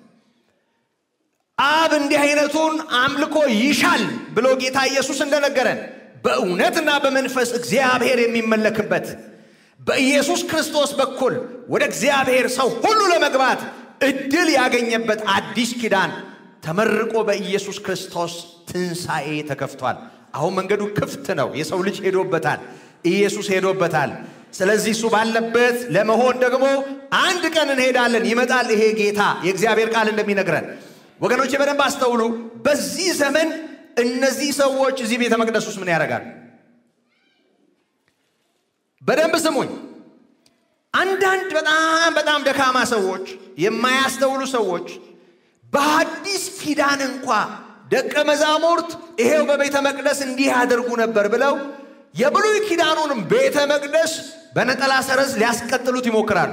አብ እንዲህ አይነቱን አምልኮ ይሻል ብሎ ጌታ ኢየሱስ እንደነገረን በእውነትና በመንፈስ እግዚአብሔር የሚመለክበት በኢየሱስ ክርስቶስ በኩል ወደ እግዚአብሔር ሰው ሁሉ ለመግባት እድል ያገኘበት አዲስ ኪዳን ተመርቆ በኢየሱስ ክርስቶስ ትንሣኤ ተከፍቷል። አሁን መንገዱ ክፍት ነው። የሰው ልጅ ሄዶበታል። ኢየሱስ ሄዶበታል። ስለዚህ እሱ ባለበት ለመሆን ደግሞ አንድ ቀን እንሄዳለን። ይመጣል ይሄ ጌታ የእግዚአብሔር ቃል እንደሚነግረን ወገኖቼ በደንብ አስተውሉ። በዚህ ዘመን እነዚህ ሰዎች እዚህ ቤተ መቅደስ ውስጥ ምን ያደርጋሉ? በደንብ ስሙኝ። አንዳንድ በጣም በጣም ደካማ ሰዎች፣ የማያስተውሉ ሰዎች በአዲስ ኪዳን እንኳ ደቀ መዛሙርት ይሄው በቤተ መቅደስ እንዲህ ያደርጉ ነበር ብለው የብሉይ ኪዳኑንም ቤተ መቅደስ በነጠላ ሰረዝ ሊያስቀጥሉት ይሞክራሉ።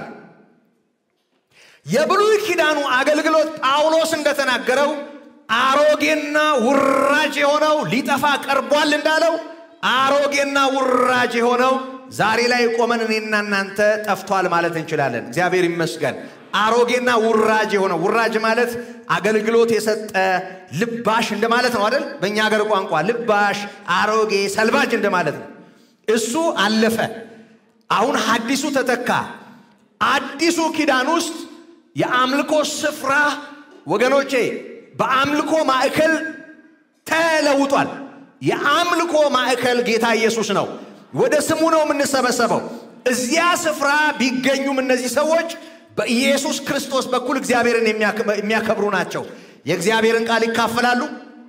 የብሉይ ኪዳኑ አገልግሎት ጳውሎስ እንደተናገረው አሮጌና ውራጅ የሆነው ሊጠፋ ቀርቧል እንዳለው አሮጌና ውራጅ የሆነው ዛሬ ላይ ቆመን እኔና እናንተ ጠፍቷል ማለት እንችላለን። እግዚአብሔር ይመስገን። አሮጌና ውራጅ የሆነ ውራጅ ማለት አገልግሎት የሰጠ ልባሽ እንደማለት ነው አይደል? በእኛ ሀገር ቋንቋ ልባሽ፣ አሮጌ፣ ሰልባጅ እንደማለት ነው። እሱ አለፈ። አሁን ሐዲሱ ተተካ። አዲሱ ኪዳን ውስጥ የአምልኮ ስፍራ ወገኖቼ በአምልኮ ማዕከል ተለውጧል። የአምልኮ ማዕከል ጌታ ኢየሱስ ነው። ወደ ስሙ ነው የምንሰበሰበው። እዚያ ስፍራ ቢገኙም እነዚህ ሰዎች በኢየሱስ ክርስቶስ በኩል እግዚአብሔርን የሚያከብሩ ናቸው። የእግዚአብሔርን ቃል ይካፈላሉ።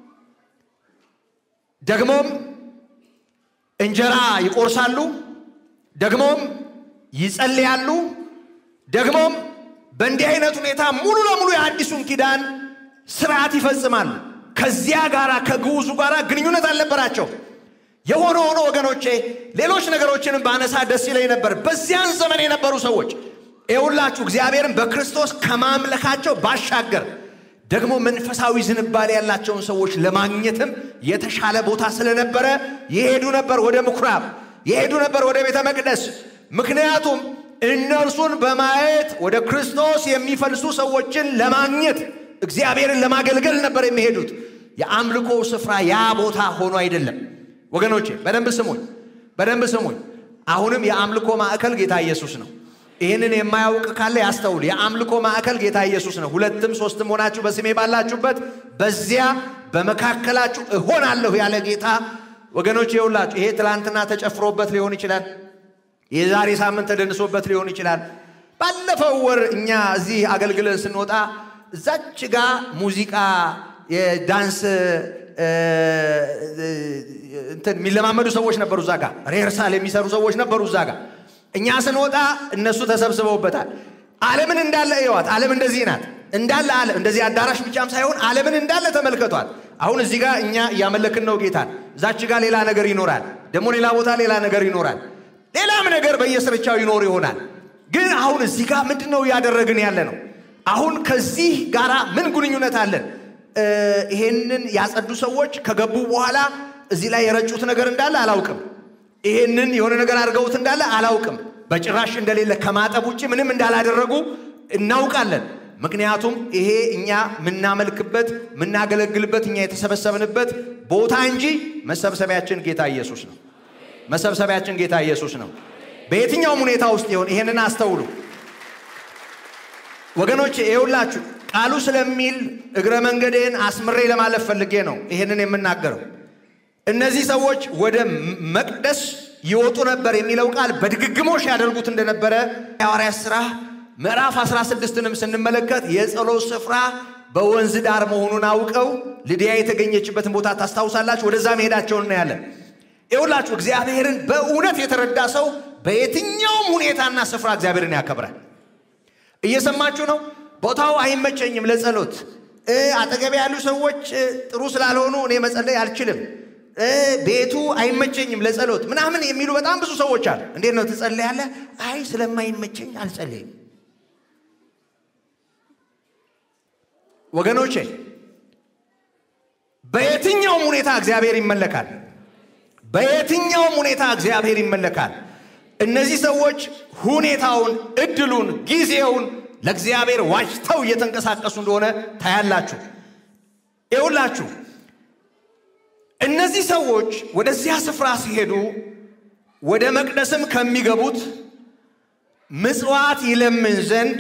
ደግሞም እንጀራ ይቆርሳሉ። ደግሞም ይጸልያሉ። ደግሞም በእንዲህ አይነት ሁኔታ ሙሉ ለሙሉ የአዲሱን ኪዳን ስርዓት ይፈጽማሉ። ከዚያ ጋር ከግዑዙ ጋር ግንኙነት አልነበራቸው። የሆነ ሆኖ ወገኖቼ ሌሎች ነገሮችንም ባነሳ ደስ ይለኝ ነበር። በዚያን ዘመን የነበሩ ሰዎች ይኸውላችሁ እግዚአብሔርን በክርስቶስ ከማምለካቸው ባሻገር ደግሞ መንፈሳዊ ዝንባሌ ያላቸውን ሰዎች ለማግኘትም የተሻለ ቦታ ስለነበረ ይሄዱ ነበር ወደ ምኩራብ፣ ይሄዱ ነበር ወደ ቤተ መቅደስ። ምክንያቱም እነርሱን በማየት ወደ ክርስቶስ የሚፈልሱ ሰዎችን ለማግኘት እግዚአብሔርን ለማገልገል ነበር የሚሄዱት። የአምልኮ ስፍራ ያ ቦታ ሆኖ አይደለም። ወገኖቼ በደንብ ስሙኝ፣ በደንብ ስሙኝ። አሁንም የአምልኮ ማዕከል ጌታ ኢየሱስ ነው። ይህንን የማያውቅ ካለ ያስተውል። የአምልኮ ማዕከል ጌታ ኢየሱስ ነው። ሁለትም ሶስትም ሆናችሁ በስሜ ባላችሁበት በዚያ በመካከላችሁ እሆናለሁ ያለ ጌታ ወገኖች፣ ይኸውላችሁ ይሄ ትላንትና ተጨፍሮበት ሊሆን ይችላል። የዛሬ ሳምንት ተደንሶበት ሊሆን ይችላል። ባለፈው ወር እኛ እዚህ አገልግለን ስንወጣ እዛች ጋ ሙዚቃ የዳንስ እንትን የሚለማመዱ ሰዎች ነበሩ። እዛ ጋ ሬርሳል የሚሰሩ ሰዎች ነበሩ። እዛ ጋ እኛ ስንወጣ እነሱ ተሰብስበውበታል። ዓለምን እንዳለ እየዋት። ዓለም እንደዚህ ናት እንዳለ ዓለም እንደዚህ አዳራሽ ብቻም ሳይሆን ዓለምን እንዳለ ተመልከቷል። አሁን እዚህ ጋር እኛ እያመለክን ነው ጌታን። እዛች ጋር ሌላ ነገር ይኖራል። ደግሞ ሌላ ቦታ ሌላ ነገር ይኖራል። ሌላም ነገር በየስርቻው ይኖር ይሆናል። ግን አሁን እዚህ ጋር ምንድን ነው እያደረግን ያለ ነው? አሁን ከዚህ ጋር ምን ግንኙነት አለን? ይሄንን ያጸዱ ሰዎች ከገቡ በኋላ እዚህ ላይ የረጩት ነገር እንዳለ አላውቅም። ይሄንን የሆነ ነገር አድርገውት እንዳለ አላውቅም። በጭራሽ እንደሌለ ከማጠብ ውጭ ምንም እንዳላደረጉ እናውቃለን። ምክንያቱም ይሄ እኛ የምናመልክበት የምናገለግልበት እኛ የተሰበሰብንበት ቦታ እንጂ መሰብሰቢያችን ጌታ ኢየሱስ ነው። መሰብሰቢያችን ጌታ ኢየሱስ ነው። በየትኛውም ሁኔታ ውስጥ ይሆን ይሄንን አስተውሉ ወገኖች። ይኸውላችሁ ቃሉ ስለሚል እግረ መንገዴን አስምሬ ለማለፍ ፈልጌ ነው ይሄንን የምናገረው። እነዚህ ሰዎች ወደ መቅደስ ይወጡ ነበር የሚለው ቃል በድግግሞሽ ያደርጉት እንደነበረ የሐዋርያት ሥራ ምዕራፍ 16ንም ስንመለከት የጸሎት ስፍራ በወንዝ ዳር መሆኑን አውቀው ልድያ የተገኘችበትን ቦታ ታስታውሳላችሁ። ወደዛ መሄዳቸውን እናያለን። ይኸውላችሁ እግዚአብሔርን በእውነት የተረዳ ሰው በየትኛውም ሁኔታና ስፍራ እግዚአብሔርን ያከብራል። እየሰማችሁ ነው። ቦታው አይመቸኝም ለጸሎት፣ አጠገቤ ያሉ ሰዎች ጥሩ ስላልሆኑ እኔ መጸለይ አልችልም፣ ቤቱ አይመቸኝም ለጸሎት ምናምን የሚሉ በጣም ብዙ ሰዎች አሉ። እንዴት ነው ትጸለያለህ? አይ ስለማይመቸኝ አልጸለይም። ወገኖቼ በየትኛውም ሁኔታ እግዚአብሔር ይመለካል። በየትኛውም ሁኔታ እግዚአብሔር ይመለካል። እነዚህ ሰዎች ሁኔታውን፣ እድሉን፣ ጊዜውን ለእግዚአብሔር ዋጅተው እየተንቀሳቀሱ እንደሆነ ታያላችሁ። ይውላችሁ እነዚህ ሰዎች ወደዚያ ስፍራ ሲሄዱ ወደ መቅደስም ከሚገቡት ምጽዋት ይለምን ዘንድ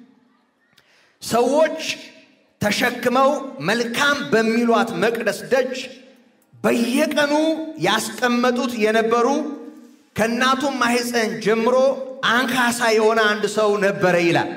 ሰዎች ተሸክመው መልካም በሚሏት መቅደስ ደጅ በየቀኑ ያስቀመጡት የነበሩ ከእናቱም ማኅፀን ጀምሮ አንካሳ የሆነ አንድ ሰው ነበረ ይላል።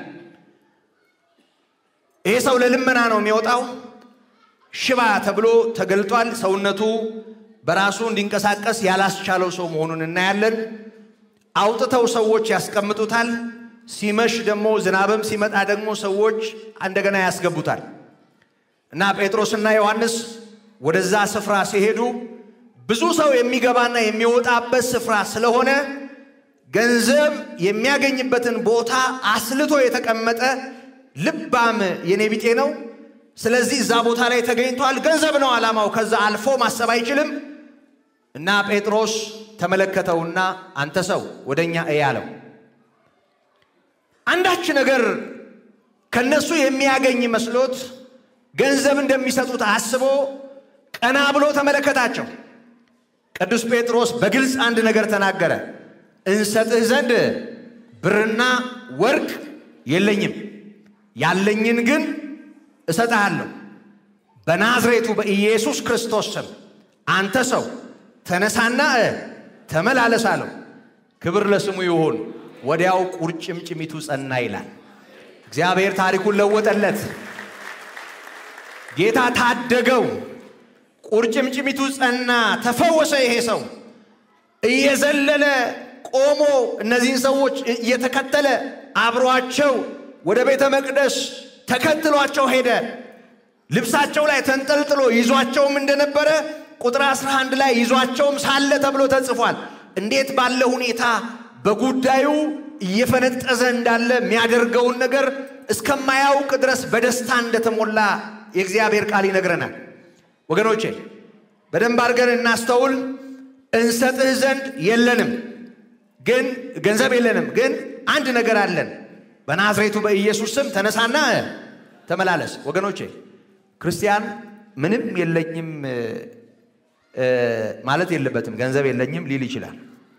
ይሄ ሰው ለልመና ነው የሚወጣው። ሽባ ተብሎ ተገልጧል። ሰውነቱ በራሱ እንዲንቀሳቀስ ያላስቻለው ሰው መሆኑን እናያለን። አውጥተው ሰዎች ያስቀምጡታል። ሲመሽ ደግሞ ዝናብም ሲመጣ ደግሞ ሰዎች እንደገና ያስገቡታል እና ጴጥሮስና ዮሐንስ ወደዛ ስፍራ ሲሄዱ ብዙ ሰው የሚገባና የሚወጣበት ስፍራ ስለሆነ ገንዘብ የሚያገኝበትን ቦታ አስልቶ የተቀመጠ ልባም የኔ ቢጤ ነው። ስለዚህ እዛ ቦታ ላይ ተገኝቷል። ገንዘብ ነው ዓላማው። ከዛ አልፎ ማሰብ አይችልም እና ጴጥሮስ ተመለከተውና አንተ ሰው ወደ እኛ እይ አለው። አንዳች ነገር ከነሱ የሚያገኝ መስሎት ገንዘብ እንደሚሰጡት አስቦ ቀና ብሎ ተመለከታቸው። ቅዱስ ጴጥሮስ በግልጽ አንድ ነገር ተናገረ። እንሰጥህ ዘንድ ብርና ወርቅ የለኝም፣ ያለኝን ግን እሰጥሃለሁ። በናዝሬቱ በኢየሱስ ክርስቶስ ስም አንተ ሰው ተነሳና እ ተመላለስ አለው። ክብር ለስሙ ይሁን። ወዲያው ቁርጭምጭሚቱ ጸና ይላል። እግዚአብሔር ታሪኩን ለወጠለት። ጌታ ታደገው። ቁርጭምጭሚቱ ጸና፣ ተፈወሰ። ይሄ ሰው እየዘለለ ቆሞ እነዚህን ሰዎች እየተከተለ አብሯቸው ወደ ቤተ መቅደስ ተከትሏቸው ሄደ። ልብሳቸው ላይ ተንጠልጥሎ ይዟቸውም እንደነበረ ቁጥር 11 ላይ ይዟቸውም ሳለ ተብሎ ተጽፏል። እንዴት ባለ ሁኔታ በጉዳዩ እየፈነጠዘ እንዳለ የሚያደርገውን ነገር እስከማያውቅ ድረስ በደስታ እንደተሞላ የእግዚአብሔር ቃል ይነግረናል። ወገኖቼ በደንብ አድርገን እናስተውል። እንሰጥህ ዘንድ የለንም ግን ገንዘብ የለንም፣ ግን አንድ ነገር አለን። በናዝሬቱ በኢየሱስ ስም ተነሳና ተመላለስ። ወገኖቼ ክርስቲያን ምንም የለኝም ማለት የለበትም። ገንዘብ የለኝም ሊል ይችላል።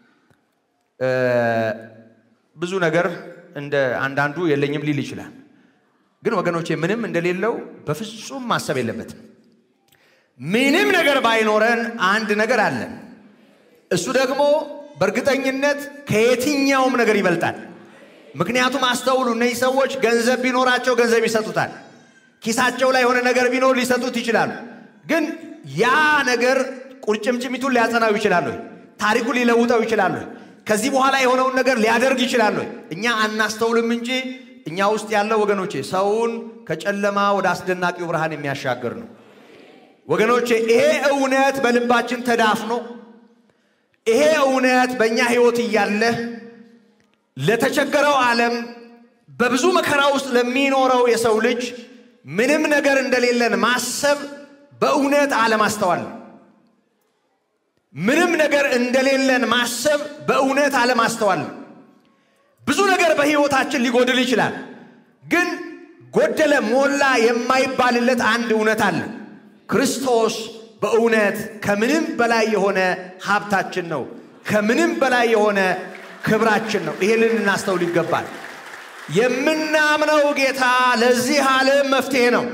ብዙ ነገር እንደ አንዳንዱ የለኝም ሊል ይችላል። ግን ወገኖቼ ምንም እንደሌለው በፍጹም ማሰብ የለበትም። ምንም ነገር ባይኖረን አንድ ነገር አለን። እሱ ደግሞ በእርግጠኝነት ከየትኛውም ነገር ይበልጣል። ምክንያቱም አስተውሉ፣ እነዚህ ሰዎች ገንዘብ ቢኖራቸው ገንዘብ ይሰጡታል። ኪሳቸው ላይ የሆነ ነገር ቢኖር ሊሰጡት ይችላሉ። ግን ያ ነገር ቁርጭምጭሚቱን ሊያጸናው ይችላሉ፣ ታሪኩን ሊለውጠው ይችላሉ፣ ከዚህ በኋላ የሆነውን ነገር ሊያደርግ ይችላሉ። እኛ አናስተውልም እንጂ እኛ ውስጥ ያለው ወገኖቼ ሰውን ከጨለማ ወደ አስደናቂው ብርሃን የሚያሻግር ነው። ወገኖቼ ይሄ እውነት በልባችን ተዳፍኖ ይሄ እውነት በእኛ ሕይወት እያለ ለተቸገረው ዓለም በብዙ መከራ ውስጥ ለሚኖረው የሰው ልጅ ምንም ነገር እንደሌለን ማሰብ በእውነት አለማስተዋል ነው። ምንም ነገር እንደሌለን ማሰብ በእውነት አለማስተዋል ነው። ብዙ ነገር በሕይወታችን ሊጎድል ይችላል። ግን ጎደለ ሞላ የማይባልለት አንድ እውነት አለ። ክርስቶስ በእውነት ከምንም በላይ የሆነ ሀብታችን ነው። ከምንም በላይ የሆነ ክብራችን ነው። ይሄንን ልናስተውል ይገባል። የምናምነው ጌታ ለዚህ ዓለም መፍትሄ ነው።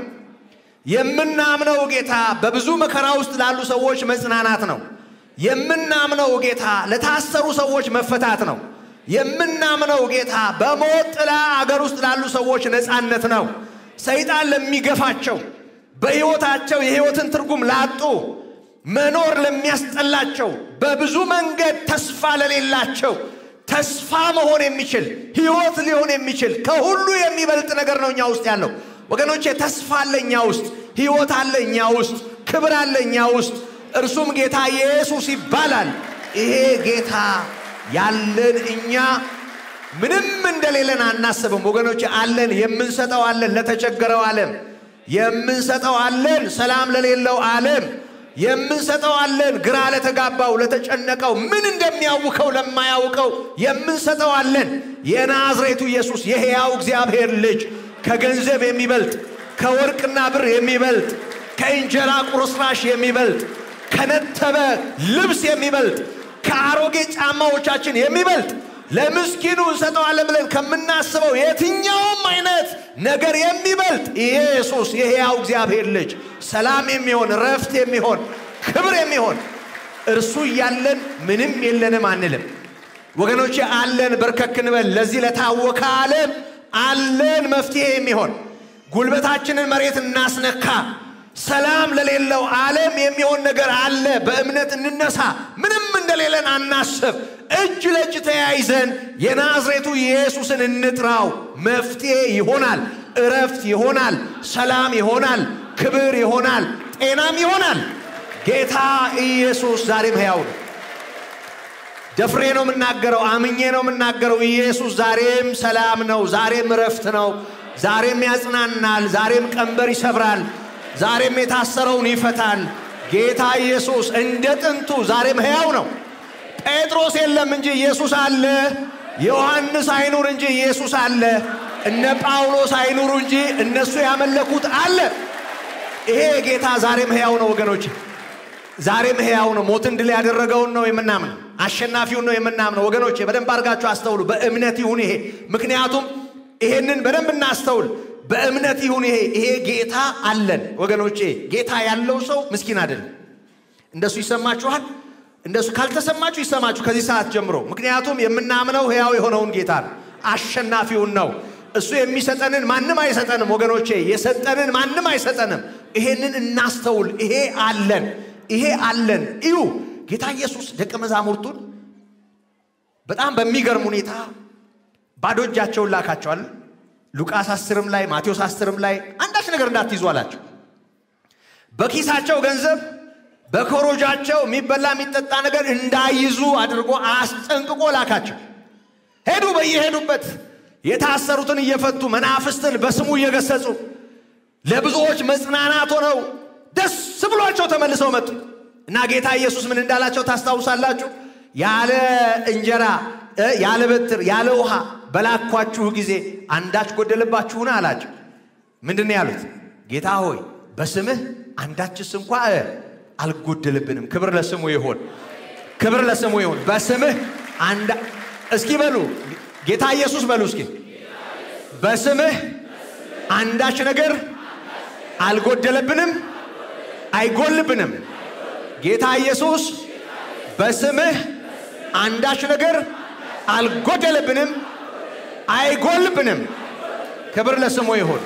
የምናምነው ጌታ በብዙ መከራ ውስጥ ላሉ ሰዎች መጽናናት ነው። የምናምነው ጌታ ለታሰሩ ሰዎች መፈታት ነው። የምናምነው ጌታ በሞት ጥላ አገር ውስጥ ላሉ ሰዎች ነፃነት ነው። ሰይጣን ለሚገፋቸው በሕይወታቸው የሕይወትን ትርጉም ላጡ መኖር ለሚያስጠላቸው በብዙ መንገድ ተስፋ ለሌላቸው ተስፋ መሆን የሚችል ሕይወት ሊሆን የሚችል ከሁሉ የሚበልጥ ነገር ነው እኛ ውስጥ ያለው። ወገኖቼ ተስፋ አለ እኛ ውስጥ፣ ሕይወት አለ እኛ ውስጥ፣ ክብር አለ እኛ ውስጥ። እርሱም ጌታ ኢየሱስ ይባላል። ይሄ ጌታ ያለን እኛ ምንም እንደሌለን አናስብም። ወገኖቼ አለን፣ የምንሰጠው አለን ለተቸገረው ዓለም የምንሰጠው አለን ሰላም ለሌለው ዓለም የምንሰጠው አለን ግራ ለተጋባው ለተጨነቀው ምን እንደሚያውከው ለማያውቀው የምንሰጠው አለን። የናዝሬቱ ኢየሱስ የሕያው እግዚአብሔር ልጅ ከገንዘብ የሚበልጥ ከወርቅና ብር የሚበልጥ ከእንጀራ ቁርስራሽ የሚበልጥ ከነተበ ልብስ የሚበልጥ ከአሮጌ ጫማዎቻችን የሚበልጥ ለምስኪኑ እንሰጠዋለን ብለን ከምናስበው የትኛውም አይነት ነገር የሚበልጥ ኢየሱስ የሕያው እግዚአብሔር ልጅ ሰላም የሚሆን ረፍት የሚሆን ክብር የሚሆን እርሱ እያለን ምንም የለንም አንልም። ወገኖቼ አለን፣ በርከክ እንበል። ለዚህ ለታወከ ዓለም አለን መፍትሄ የሚሆን ጉልበታችንን መሬት እናስነካ። ሰላም ለሌለው ዓለም የሚሆን ነገር አለ። በእምነት እንነሳ። ምንም እንደሌለን አናስብ። እጅ ለእጅ ተያይዘን የናዝሬቱ ኢየሱስን እንጥራው። መፍትሄ ይሆናል፣ እረፍት ይሆናል፣ ሰላም ይሆናል፣ ክብር ይሆናል፣ ጤናም ይሆናል። ጌታ ኢየሱስ ዛሬም ሕያው ነው። ደፍሬ ነው የምናገረው፣ አምኜ ነው የምናገረው። ኢየሱስ ዛሬም ሰላም ነው፣ ዛሬም እረፍት ነው፣ ዛሬም ያጽናናል፣ ዛሬም ቀንበር ይሰብራል፣ ዛሬም የታሰረውን ይፈታል። ጌታ ኢየሱስ እንደ ጥንቱ ዛሬም ሕያው ነው። ጴጥሮስ የለም እንጂ ኢየሱስ አለ። ዮሐንስ አይኑር እንጂ ኢየሱስ አለ። እነ ጳውሎስ አይኑሩ እንጂ እነሱ ያመለኩት አለ። ይሄ ጌታ ዛሬም ሕያው ነው ወገኖች፣ ዛሬም ሕያው ነው። ሞትን ድል ያደረገውን ነው የምናምነው፣ አሸናፊውን ነው የምናምነው። ወገኖች በደንብ አድርጋችሁ አስተውሉ። በእምነት ይሁን ይሄ። ምክንያቱም ይሄንን በደንብ እናስተውል። በእምነት ይሁን ይሄ። ይሄ ጌታ አለን ወገኖቼ። ጌታ ያለው ሰው ምስኪን አይደለም። እንደሱ ይሰማችኋል። እንደሱ ካልተሰማችሁ ይሰማችሁ ከዚህ ሰዓት ጀምሮ። ምክንያቱም የምናምነው ሕያው የሆነውን ጌታ ነው፣ አሸናፊውን ነው። እሱ የሚሰጠንን ማንም አይሰጠንም ወገኖቼ፣ የሰጠንን ማንም አይሰጠንም። ይሄንን እናስተውል። ይሄ አለን፣ ይሄ አለን። እዩ ጌታ ኢየሱስ ደቀ መዛሙርቱን በጣም በሚገርም ሁኔታ ባዶ እጃቸውን ላካቸዋል። ሉቃስ አስርም ላይ ማቴዎስ አስርም ላይ አንዳች ነገር እንዳትይዙ አላቸው። በኪሳቸው ገንዘብ በኮሮጃቸው የሚበላ የሚጠጣ ነገር እንዳይዙ አድርጎ አስጠንቅቆ ላካቸው። ሄዱ። በየሄዱበት የታሰሩትን እየፈቱ መናፍስትን በስሙ እየገሰጹ ለብዙዎች መጽናናት ሆነው ደስ ብሏቸው ተመልሰው መጡ እና ጌታ ኢየሱስ ምን እንዳላቸው ታስታውሳላችሁ? ያለ እንጀራ ያለ በትር ያለ ውሃ በላኳችሁ ጊዜ አንዳች ጎደለባችሁን አላቸው። ምንድን ነው ያሉት? ጌታ ሆይ በስምህ አንዳችስ እንኳ አልጎደልብንም። ክብር ለስሙ ይሁን፣ ክብር ለስሙ ይሁን። በስምህ አንዳ እስኪ በሉ ጌታ ኢየሱስ በሉ እስኪ በስምህ አንዳች ነገር አልጎደለብንም፣ አይጎልብንም። ጌታ ኢየሱስ በስምህ አንዳች ነገር አልጎደለብንም፣ አይጎልብንም። ክብር ለስሙ ይሁን።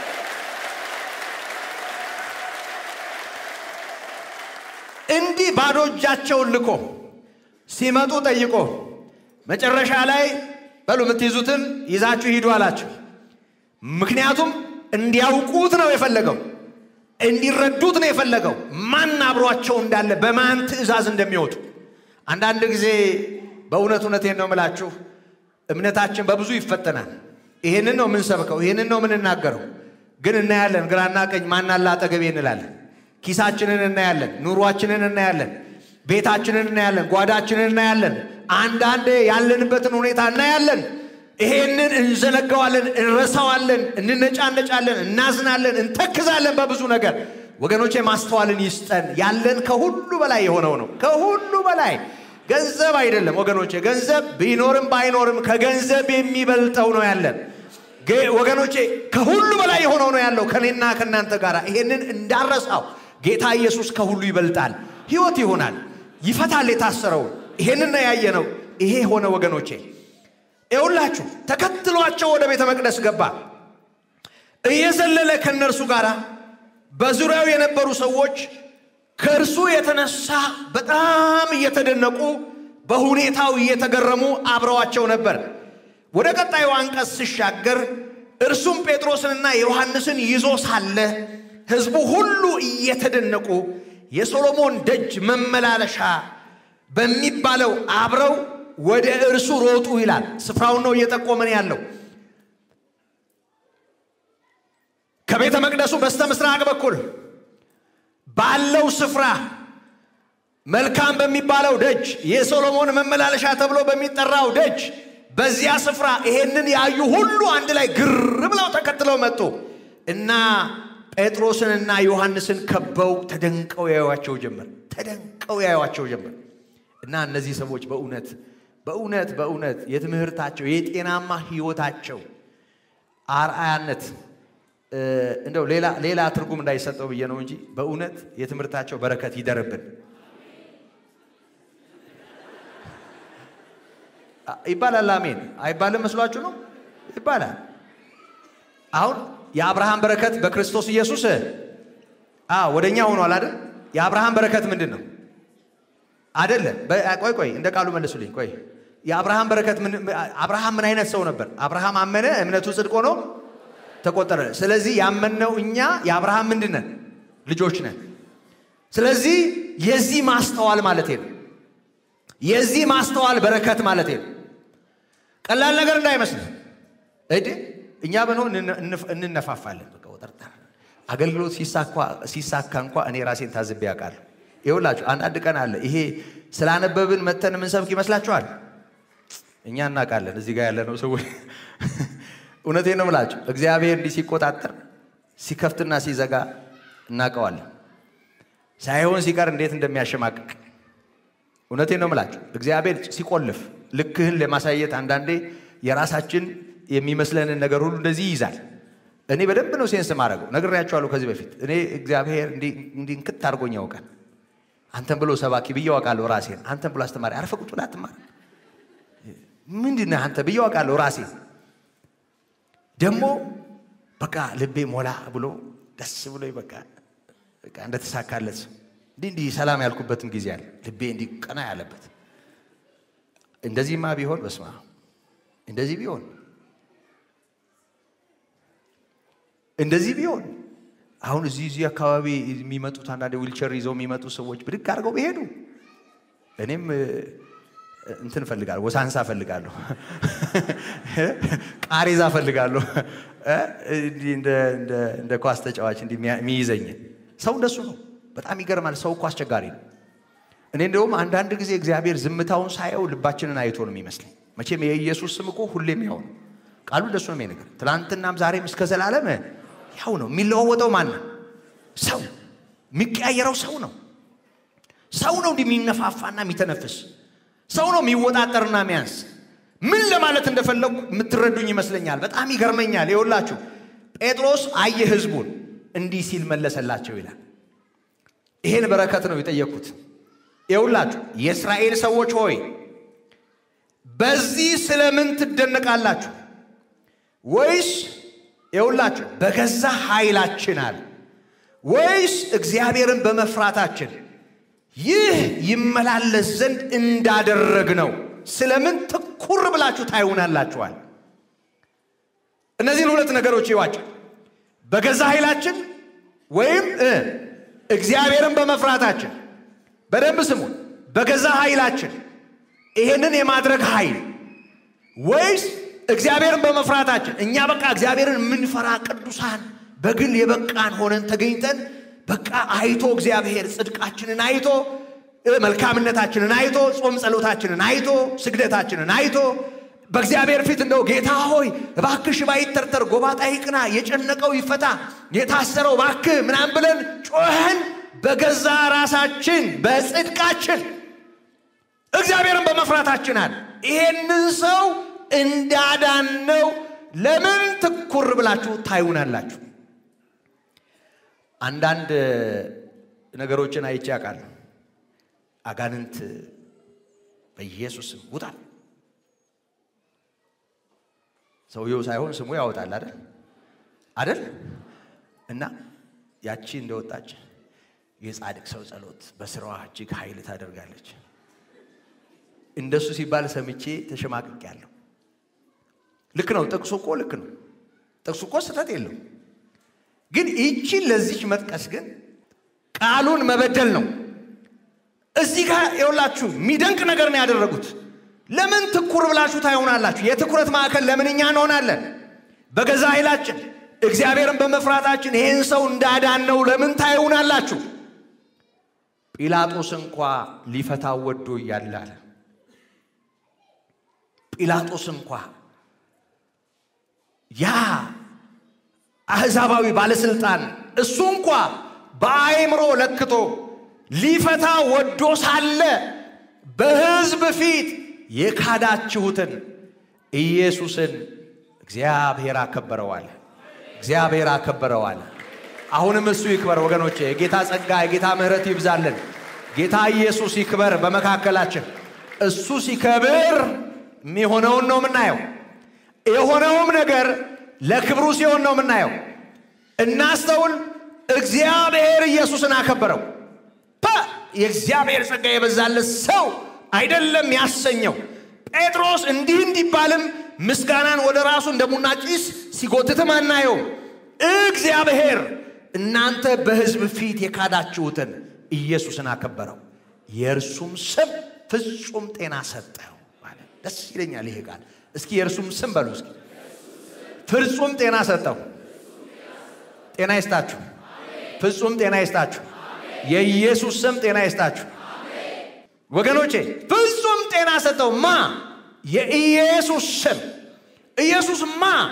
እንዲህ ባዶ እጃቸውን ልኮ ሲመጡ ጠይቆ መጨረሻ ላይ በሉ የምትይዙትን ይዛችሁ ሂዱ አላቸው። ምክንያቱም እንዲያውቁት ነው የፈለገው፣ እንዲረዱት ነው የፈለገው ማን አብሯቸው እንዳለ በማን ትእዛዝ እንደሚወጡ። አንዳንድ ጊዜ በእውነት እውነቴን ነው የምላችሁ እምነታችን በብዙ ይፈተናል። ይሄንን ነው የምንሰብከው፣ ይሄንን ነው የምንናገረው። ግን እናያለን፣ ግራና ቀኝ ማን አለ አጠገቤ እንላለን። ኪሳችንን እናያለን፣ ኑሯችንን እናያለን፣ ቤታችንን እናያለን፣ ጓዳችንን እናያለን። አንዳንዴ ያለንበትን ሁኔታ እናያለን። ይሄንን እንዘነጋዋለን፣ እንረሳዋለን፣ እንነጫነጫለን፣ እናዝናለን፣ እንተክዛለን በብዙ ነገር። ወገኖቼ ማስተዋልን ይስጠን። ያለን ከሁሉ በላይ የሆነው ነው። ከሁሉ በላይ ገንዘብ አይደለም ወገኖቼ። ገንዘብ ቢኖርም ባይኖርም ከገንዘብ የሚበልጠው ነው ያለን ወገኖቼ። ከሁሉ በላይ የሆነው ነው ያለው ከኔና ከእናንተ ጋር። ይሄንን እንዳረሳው ጌታ ኢየሱስ ከሁሉ ይበልጣል። ሕይወት ይሆናል፣ ይፈታል የታሰረውን። ይሄንን ነው ያየነው። ይሄ ሆነ ወገኖቼ። ይኸውላችሁ ተከትሏቸው ወደ ቤተ መቅደስ ገባ። እየዘለለ ከእነርሱ ጋር በዙሪያው የነበሩ ሰዎች ከእርሱ የተነሳ በጣም እየተደነቁ በሁኔታው እየተገረሙ አብረዋቸው ነበር። ወደ ቀጣዩ አንቀጽ ሲሻገር እርሱም ጴጥሮስንና ዮሐንስን ይዞ ሳለ ሕዝቡ ሁሉ እየተደነቁ የሶሎሞን ደጅ መመላለሻ በሚባለው አብረው ወደ እርሱ ሮጡ ይላል። ስፍራውን ነው እየጠቆመን ያለው። ከቤተ መቅደሱ በስተ ምስራቅ በኩል ባለው ስፍራ መልካም በሚባለው ደጅ የሶሎሞን መመላለሻ ተብሎ በሚጠራው ደጅ በዚያ ስፍራ ይሄንን ያዩ ሁሉ አንድ ላይ ግር ብለው ተከትለው መጡ እና ጴጥሮስንና ዮሐንስን ከበው ተደንቀው ያዩዋቸው ጀመር። ተደንቀው ያዩዋቸው ጀመር እና እነዚህ ሰዎች በእውነት በእውነት በእውነት የትምህርታቸው የጤናማ ሕይወታቸው አርአያነት እንደው ሌላ ሌላ ትርጉም እንዳይሰጠው ብዬ ነው እንጂ በእውነት የትምህርታቸው በረከት ይደርብን ይባላል። አሜን አይባልም መስሏችሁ ነው? ይባላል። አሁን የአብርሃም በረከት በክርስቶስ ኢየሱስ ወደ እኛ ሆኗል አይደል? የአብርሃም በረከት ምንድን ነው? አይደለም። ቆይ ቆይ፣ እንደ ቃሉ መልሱልኝ። ቆይ የአብርሃም በረከት አብርሃም ምን አይነት ሰው ነበር? አብርሃም አመነ፣ እምነቱ ጽድቅ ሆኖ ተቆጠረ። ስለዚህ ያመንነው እኛ የአብርሃም ምንድን ነን? ልጆች ነን። ስለዚህ የዚህ ማስተዋል ማለት ነው። የዚህ ማስተዋል በረከት ማለት ነው። ቀላል ነገር እንዳይመስል እድ እኛ ብንሆን እንነፋፋለን። በቃ ወጠርጠር አገልግሎት ሲሳካ እንኳ እኔ ራሴን ታዝቤ ያውቃለሁ። ይኸውላችሁ አንዳንድ ቀን አለ ይሄ ስላነበብን መተን የምንሰብክ ይመስላችኋል? እኛ እናውቃለን። እዚህ ጋር ያለነው ሰዎች እውነቴን ነው ምላቸው። እግዚአብሔር እንዲህ ሲቆጣጠር ሲከፍትና ሲዘጋ እናውቀዋለን። ሳይሆን ሲቀር እንዴት እንደሚያሸማቅቅ እውነቴን ነው ምላቸው። እግዚአብሔር ሲቆልፍ ልክህን ለማሳየት አንዳንዴ የራሳችን የሚመስለንን ነገር ሁሉ እንደዚህ ይይዛል። እኔ በደንብ ነው ሴንስ ማድረገው። ነግሬያቸዋለሁ ከዚህ በፊት እኔ እግዚአብሔር እንዲህ እንክት አድርጎኝ ያውቃል። አንተን ብሎ ሰባኪ ብዬ አውቃለሁ ራሴን። አንተን ብሎ አስተማሪ አረፈ ቁጭ ብለህ አትማር ምንድን ነህ አንተ ብዬ አውቃለሁ ራሴን። ደግሞ በቃ ልቤ ሞላ ብሎ ደስ ብሎ በቃ በቃ እንደተሳካለት እንዲህ እንዲህ ሰላም ያልኩበትም ጊዜ አለ። ልቤ እንዲህ ቀና ያለበት እንደዚህማ ቢሆን በስማ እንደዚህ ቢሆን እንደዚህ ቢሆን አሁን እዚህ እዚህ አካባቢ የሚመጡት አንዳንድ ዊልቸር ይዘው የሚመጡ ሰዎች ብድግ አድርገው ቢሄዱ እኔም እንትን እፈልጋለሁ፣ ወሳንሳ እፈልጋለሁ፣ ቃሬዛ እፈልጋለሁ፣ እንደ ኳስ ተጫዋች እንዲህ የሚይዘኝ ሰው እንደሱ ነው። በጣም ይገርማል። ሰው እኮ አስቸጋሪ ነው። እኔ እንደውም አንዳንድ ጊዜ እግዚአብሔር ዝምታውን ሳየው ልባችንን አይቶ ነው የሚመስለኝ። መቼም የኢየሱስ ስም እኮ ሁሌም ያው ነው። ቃሉ እንደሱ ነው የሚነገር። ትናንትናም ዛሬም እስከ ዘላለም ያው ነው። የሚለዋወጠው ማን ነው? ሰው። የሚቀያየረው ሰው ነው። ሰው ነው እንዲህ የሚነፋፋና የሚተነፍስ ሰው ነው የሚወጣጠርና የሚያንስ። ምን ለማለት እንደፈለጉ የምትረዱኝ ይመስለኛል። በጣም ይገርመኛል። ይኸውላችሁ ጴጥሮስ አየ ሕዝቡን እንዲህ ሲል መለሰላቸው ይላል። ይሄን በረከት ነው የጠየቅኩት። ይኸውላችሁ የእስራኤል ሰዎች ሆይ በዚህ ስለምን ትደነቃላችሁ? ወይስ ይኸውላችሁ በገዛ ኃይላችን አለ ወይስ እግዚአብሔርን በመፍራታችን ይህ ይመላለስ ዘንድ እንዳደረግ ነው ስለምን ትኩር ብላችሁ ታዩናላችኋል? እነዚህን ሁለት ነገሮች ይዋቸው። በገዛ ኃይላችን ወይም እግዚአብሔርን በመፍራታችን በደንብ ስሙን። በገዛ ኃይላችን ይሄንን የማድረግ ኃይል ወይስ እግዚአብሔርን በመፍራታችን እኛ በቃ እግዚአብሔርን የምንፈራ ቅዱሳን በግል የበቃን ሆነን ተገኝተን በቃ አይቶ እግዚአብሔር ጽድቃችንን አይቶ መልካምነታችንን አይቶ ጾም ጸሎታችንን አይቶ ስግደታችንን አይቶ በእግዚአብሔር ፊት እንደው ጌታ ሆይ እባክህ ሽባ ይተርተር፣ ጎባጣ ይቅና፣ የጨነቀው ይፈታ፣ የታሰረው እባክህ ምናምን ብለን ጮኸን በገዛ ራሳችን በጽድቃችን እግዚአብሔርን በመፍራታችን አለ ይሄንን ሰው እንዳዳነው ለምን ትኩር ብላችሁ ታዩናላችሁ? አንዳንድ ነገሮችን አይቼ አውቃለሁ። አጋንንት በኢየሱስም ውጣ ሰውየው ሳይሆን ስሙ ያወጣል አይደል አይደል? እና ያቺ እንደወጣች የጻድቅ ሰው ጸሎት በስራዋ እጅግ ኃይል ታደርጋለች። እንደሱ ሲባል ሰምቼ ተሸማቅቄያለሁ። ልክ ነው። ጥቅሱ እኮ ልክ ነው። ጥቅሱ እኮ ስህተት የለው። ግን ይቺን ለዚች መጥቀስ ግን ቃሉን መበደል ነው። እዚህ ጋር የውላችሁ የሚደንቅ ነገር ነው ያደረጉት። ለምን ትኩር ብላችሁ ታይሆናላችሁ? የትኩረት ማዕከል ለምን እኛ እንሆናለን? በገዛ ኃይላችን እግዚአብሔርን በመፍራታችን ይህን ሰው እንዳዳነው ለምን ታይሆናላችሁ? ጲላጦስ እንኳ ሊፈታው ወዶ እያለ አለ። ጲላጦስ እንኳ ያ አሕዛባዊ ባለስልጣን እሱ እንኳ በአእምሮ ለክቶ ሊፈታ ወዶ ሳለ በሕዝብ ፊት የካዳችሁትን ኢየሱስን እግዚአብሔር አከበረዋል። እግዚአብሔር አከበረዋል። አሁንም እሱ ይክበር ወገኖቼ። የጌታ ጸጋ የጌታ ምሕረት ይብዛልን። ጌታ ኢየሱስ ይክበር በመካከላችን። እሱ ሲከብር የሚሆነውን ነው የምናየው። የሆነውም ነገር ለክብሩ ሲሆን ነው የምናየው። እናስተውል። እግዚአብሔር ኢየሱስን አከበረው። የእግዚአብሔር ጸጋ የበዛለት ሰው አይደለም ያሰኘው። ጴጥሮስ እንዲህ እንዲባልም ምስጋናን ወደ ራሱ እንደ ቡና ጭስ ሲጎትትም አናየው። እግዚአብሔር እናንተ በሕዝብ ፊት የካዳችሁትን ኢየሱስን አከበረው፣ የእርሱም ስም ፍጹም ጤና ሰጠው ማለት ደስ ይለኛል ይሄ ቃል። እስኪ የእርሱም ስም በሉ እስኪ ፍጹም ጤና ሰጠው። ጤና ይስጣችሁ። ፍጹም ጤና ይስጣችሁ። የኢየሱስ ስም ጤና ይስጣችሁ ወገኖቼ። ፍጹም ጤና ሰጠው ማ የኢየሱስ ስም ኢየሱስ ማ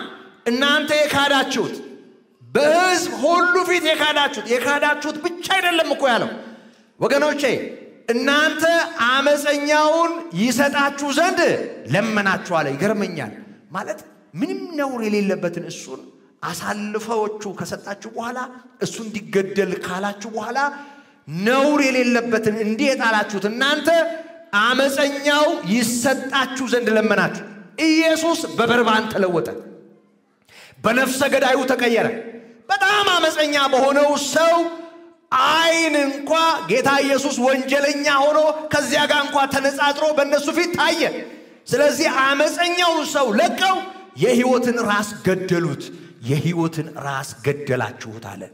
እናንተ የካዳችሁት በሕዝብ ሁሉ ፊት የካዳችሁት የካዳችሁት ብቻ አይደለም እኮ ያለው ወገኖቼ፣ እናንተ አመፀኛውን ይሰጣችሁ ዘንድ ለመናችሁ አለ። ይገርመኛል። ማለት ምንም ነውር የሌለበትን እሱን አሳልፈዎቹ ከሰጣችሁ በኋላ እሱ እንዲገደል ካላችሁ በኋላ ነውር የሌለበትን እንዲህ የጣላችሁት እናንተ አመፀኛው ይሰጣችሁ ዘንድ ለመናችሁ። ኢየሱስ በበርባን ተለወጠ፣ በነፍሰ ገዳዩ ተቀየረ። በጣም አመፀኛ በሆነው ሰው ዓይን እንኳ ጌታ ኢየሱስ ወንጀለኛ ሆኖ ከዚያ ጋር እንኳ ተነጻጽሮ በእነሱ ፊት ታየ። ስለዚህ አመፀኛውን ሰው ለቀው የሕይወትን ራስ ገደሉት። የሕይወትን ራስ ገደላችሁት አለ።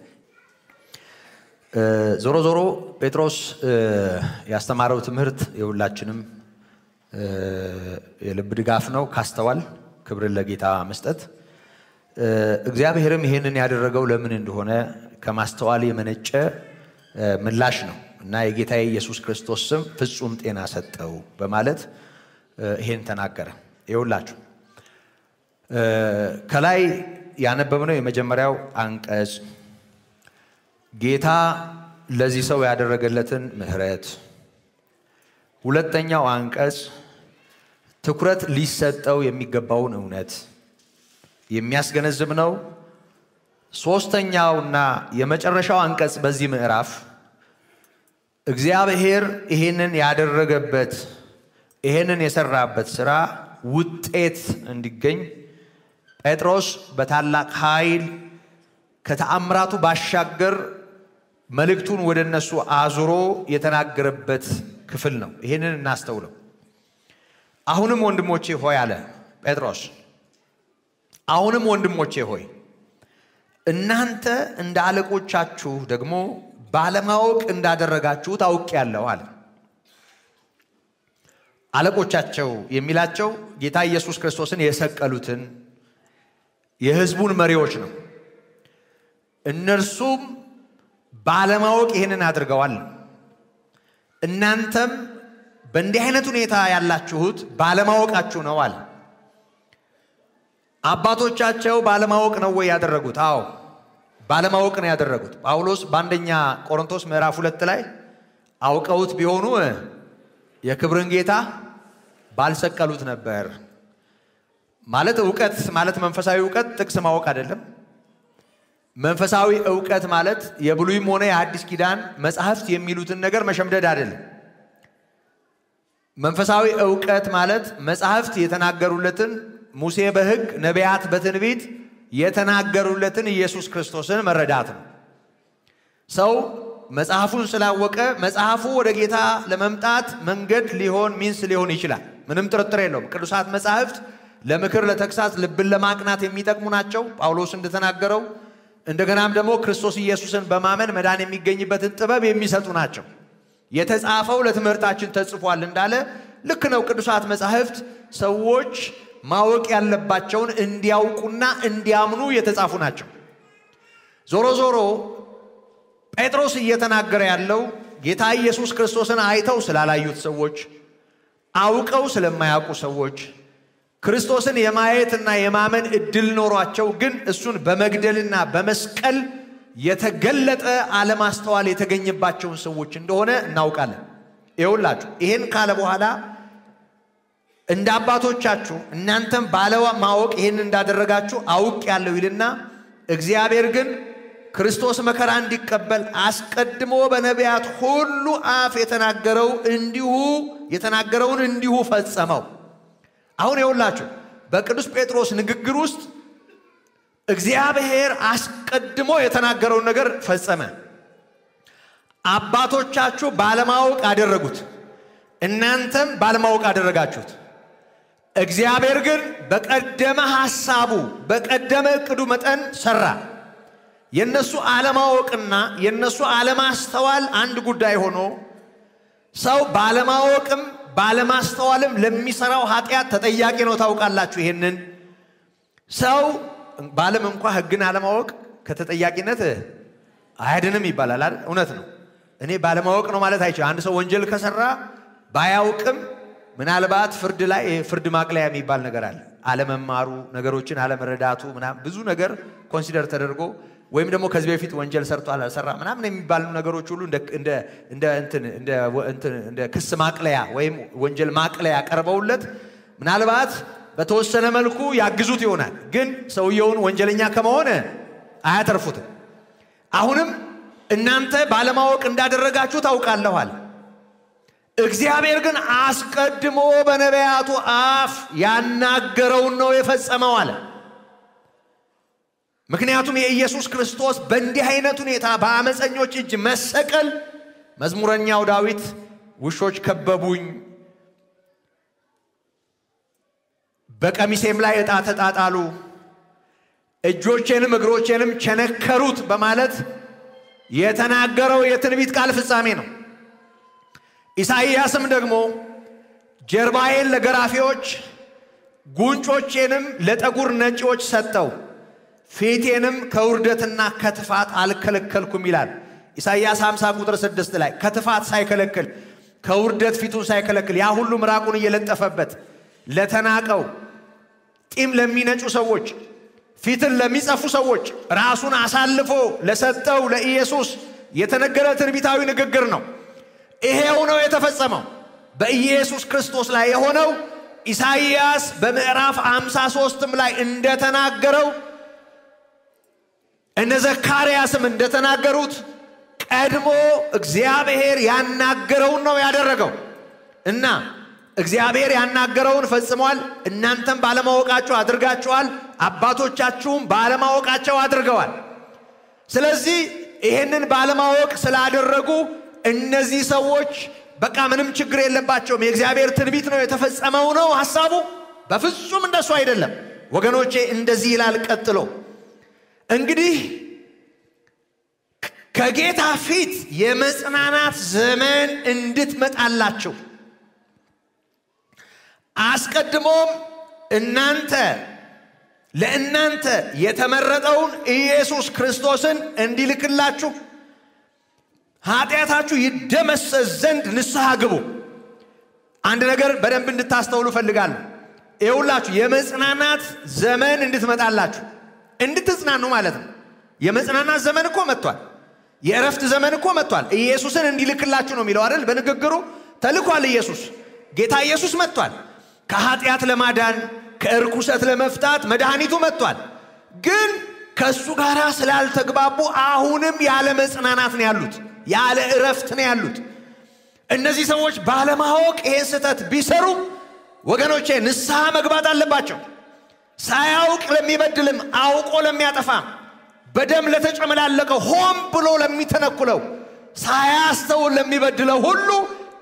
ዞሮ ዞሮ ጴጥሮስ ያስተማረው ትምህርት የሁላችንም የልብ ድጋፍ ነው። ካስተዋል ክብርን ለጌታ መስጠት እግዚአብሔርም ይሄንን ያደረገው ለምን እንደሆነ ከማስተዋል የመነጨ ምላሽ ነው እና የጌታ የኢየሱስ ክርስቶስ ስም ፍጹም ጤና ሰጠው በማለት ይሄን ተናገረ። ይኸውላችሁ ከላይ ያነበብነው የመጀመሪያው አንቀጽ ጌታ ለዚህ ሰው ያደረገለትን ምሕረት፣ ሁለተኛው አንቀጽ ትኩረት ሊሰጠው የሚገባውን እውነት የሚያስገነዝብ ነው። ሦስተኛውና የመጨረሻው አንቀጽ በዚህ ምዕራፍ እግዚአብሔር ይሄንን ያደረገበት ይሄንን የሰራበት ሥራ ውጤት እንዲገኝ ጴጥሮስ በታላቅ ኃይል ከተአምራቱ ባሻገር መልእክቱን ወደ እነሱ አዙሮ የተናገረበት ክፍል ነው። ይህንን እናስተውለው። አሁንም ወንድሞቼ ሆይ አለ ጴጥሮስ፣ አሁንም ወንድሞቼ ሆይ እናንተ እንደ አለቆቻችሁ ደግሞ ባለማወቅ እንዳደረጋችሁ ታውቄአለሁ አለ። አለቆቻቸው የሚላቸው ጌታ ኢየሱስ ክርስቶስን የሰቀሉትን የሕዝቡን መሪዎች ነው። እነርሱም ባለማወቅ ይህንን አድርገዋል። እናንተም በእንዲህ አይነት ሁኔታ ያላችሁት ባለማወቃችሁ ነው አለ። አባቶቻቸው ባለማወቅ ነው ወይ ያደረጉት? አዎ ባለማወቅ ነው ያደረጉት። ጳውሎስ በአንደኛ ቆሮንቶስ ምዕራፍ ሁለት ላይ አውቀውት ቢሆኑ የክብርን ጌታ ባልሰቀሉት ነበር። ማለት እውቀት ማለት መንፈሳዊ እውቀት ጥቅስ ማወቅ አይደለም። መንፈሳዊ እውቀት ማለት የብሉይም ሆነ የአዲስ ኪዳን መጽሐፍት የሚሉትን ነገር መሸምደድ አይደለም። መንፈሳዊ እውቀት ማለት መጽሐፍት የተናገሩለትን ሙሴ በሕግ ነቢያት በትንቢት የተናገሩለትን ኢየሱስ ክርስቶስን መረዳት ነው። ሰው መጽሐፉን ስላወቀ መጽሐፉ ወደ ጌታ ለመምጣት መንገድ ሊሆን ሚንስ ሊሆን ይችላል። ምንም ጥርጥር የለውም። ቅዱሳት መጽሐፍት ለምክር፣ ለተግሳጽ፣ ልብን ለማቅናት የሚጠቅሙ ናቸው ጳውሎስ እንደተናገረው። እንደገናም ደግሞ ክርስቶስ ኢየሱስን በማመን መዳን የሚገኝበትን ጥበብ የሚሰጡ ናቸው። የተጻፈው ለትምህርታችን ተጽፏል እንዳለ ልክ ነው። ቅዱሳት መጻሕፍት ሰዎች ማወቅ ያለባቸውን እንዲያውቁና እንዲያምኑ የተጻፉ ናቸው። ዞሮ ዞሮ ጴጥሮስ እየተናገረ ያለው ጌታ ኢየሱስ ክርስቶስን አይተው ስላላዩት ሰዎች፣ አውቀው ስለማያውቁ ሰዎች ክርስቶስን የማየትና የማመን እድል ኖሯቸው ግን እሱን በመግደልና በመስቀል የተገለጠ አለማስተዋል የተገኘባቸውን ሰዎች እንደሆነ እናውቃለን። ይኸውላችሁ ይህን ካለ በኋላ እንደ አባቶቻችሁ እናንተም ባለማወቅ ይህን እንዳደረጋችሁ አውቅ ያለው ይልና እግዚአብሔር ግን ክርስቶስ መከራ እንዲቀበል አስቀድሞ በነቢያት ሁሉ አፍ የተናገረው እንዲሁ የተናገረውን እንዲሁ ፈጸመው። አሁን የውላችሁ በቅዱስ ጴጥሮስ ንግግር ውስጥ እግዚአብሔር አስቀድሞ የተናገረውን ነገር ፈጸመ። አባቶቻችሁ ባለማወቅ አደረጉት፣ እናንተም ባለማወቅ አደረጋችሁት። እግዚአብሔር ግን በቀደመ ሐሳቡ በቀደመ ዕቅዱ መጠን ሠራ። የእነሱ አለማወቅና የእነሱ አለማስተዋል አንድ ጉዳይ ሆኖ ሰው ባለማወቅም ባለማስተዋልም ለሚሰራው ኃጢአት ተጠያቂ ነው። ታውቃላችሁ። ይሄንን ሰው ባለም እንኳ ሕግን አለማወቅ ከተጠያቂነት አያድንም ይባላል አይደል? እውነት ነው። እኔ ባለማወቅ ነው ማለት አይችልም። አንድ ሰው ወንጀል ከሰራ ባያውቅም ምናልባት ፍርድ ላይ ፍርድ ማቅለያ የሚባል ነገር አለ። አለመማሩ፣ ነገሮችን አለመረዳቱ ምናምን ብዙ ነገር ኮንሲደር ተደርጎ ወይም ደግሞ ከዚህ በፊት ወንጀል ሰርቶ አላሰራ ምናምን የሚባሉ ነገሮች ሁሉ እንደ ክስ ማቅለያ ወይም ወንጀል ማቅለያ ቀርበውለት ምናልባት በተወሰነ መልኩ ያግዙት ይሆናል። ግን ሰውየውን ወንጀለኛ ከመሆን አያተርፉትም። አሁንም እናንተ ባለማወቅ እንዳደረጋችሁ ታውቃለኋል። እግዚአብሔር ግን አስቀድሞ በነቢያቱ አፍ ያናገረውን ነው የፈጸመው አለ። ምክንያቱም የኢየሱስ ክርስቶስ በእንዲህ አይነት ሁኔታ በአመፀኞች እጅ መሰቀል መዝሙረኛው ዳዊት ውሾች ከበቡኝ፣ በቀሚሴም ላይ ዕጣ ተጣጣሉ፣ እጆቼንም እግሮቼንም ቸነከሩት በማለት የተናገረው የትንቢት ቃል ፍጻሜ ነው። ኢሳይያስም ደግሞ ጀርባዬን ለገራፊዎች ጉንጮቼንም ለጠጉር ነጪዎች ሰጠው ፊቴንም ከውርደትና ከትፋት አልከለከልኩም ይላል። ኢሳይያስ 50 ቁጥር 6 ላይ ከትፋት ሳይከለክል ከውርደት ፊቱን ሳይከለክል ያ ሁሉ ምራቁን እየለጠፈበት ለተናቀው ጢም ለሚነጩ ሰዎች ፊትን ለሚጸፉ ሰዎች ራሱን አሳልፎ ለሰጠው ለኢየሱስ የተነገረ ትንቢታዊ ንግግር ነው። ይሄው ነው የተፈጸመው በኢየሱስ ክርስቶስ ላይ የሆነው ኢሳይያስ በምዕራፍ 53ም ላይ እንደተናገረው እነ ዘካርያስም እንደተናገሩት ቀድሞ እግዚአብሔር ያናገረውን ነው ያደረገው እና እግዚአብሔር ያናገረውን ፈጽሟል። እናንተም ባለማወቃችሁ አድርጋችኋል፣ አባቶቻችሁም ባለማወቃቸው አድርገዋል። ስለዚህ ይሄንን ባለማወቅ ስላደረጉ እነዚህ ሰዎች በቃ ምንም ችግር የለባቸውም፣ የእግዚአብሔር ትንቢት ነው የተፈጸመው ነው ሐሳቡ። በፍጹም እንደሱ አይደለም ወገኖቼ። እንደዚህ ይላል ቀጥሎ እንግዲህ ከጌታ ፊት የመጽናናት ዘመን እንድትመጣላችሁ አስቀድሞም እናንተ ለእናንተ የተመረጠውን ኢየሱስ ክርስቶስን እንዲልክላችሁ ኃጢአታችሁ ይደመሰስ ዘንድ ንስሐ ግቡ። አንድ ነገር በደንብ እንድታስተውሉ እፈልጋለሁ። ይኸውላችሁ የመጽናናት ዘመን እንድትመጣላችሁ እንድትጽናኑ ማለት ነው። የመጽናናት ዘመን እኮ መጥቷል። የእረፍት ዘመን እኮ መጥቷል። ኢየሱስን እንዲልክላችሁ ነው የሚለው አይደል? በንግግሩ ተልኳል። ኢየሱስ ጌታ ኢየሱስ መጥቷል። ከኃጢአት ለማዳን ከእርኩሰት ለመፍታት መድኃኒቱ መጥቷል። ግን ከእሱ ጋር ስላልተግባቡ አሁንም ያለ መጽናናት ነው ያሉት፣ ያለ እረፍት ነው ያሉት። እነዚህ ሰዎች ባለማወቅ ይሄን ስህተት ቢሰሩ ወገኖቼ ንስሐ መግባት አለባቸው። ሳያውቅ ለሚበድልም አውቆ ለሚያጠፋም በደም ለተጨመላለቀው ሆን ብሎ ለሚተነኩለው ሳያስተውል ለሚበድለው ሁሉ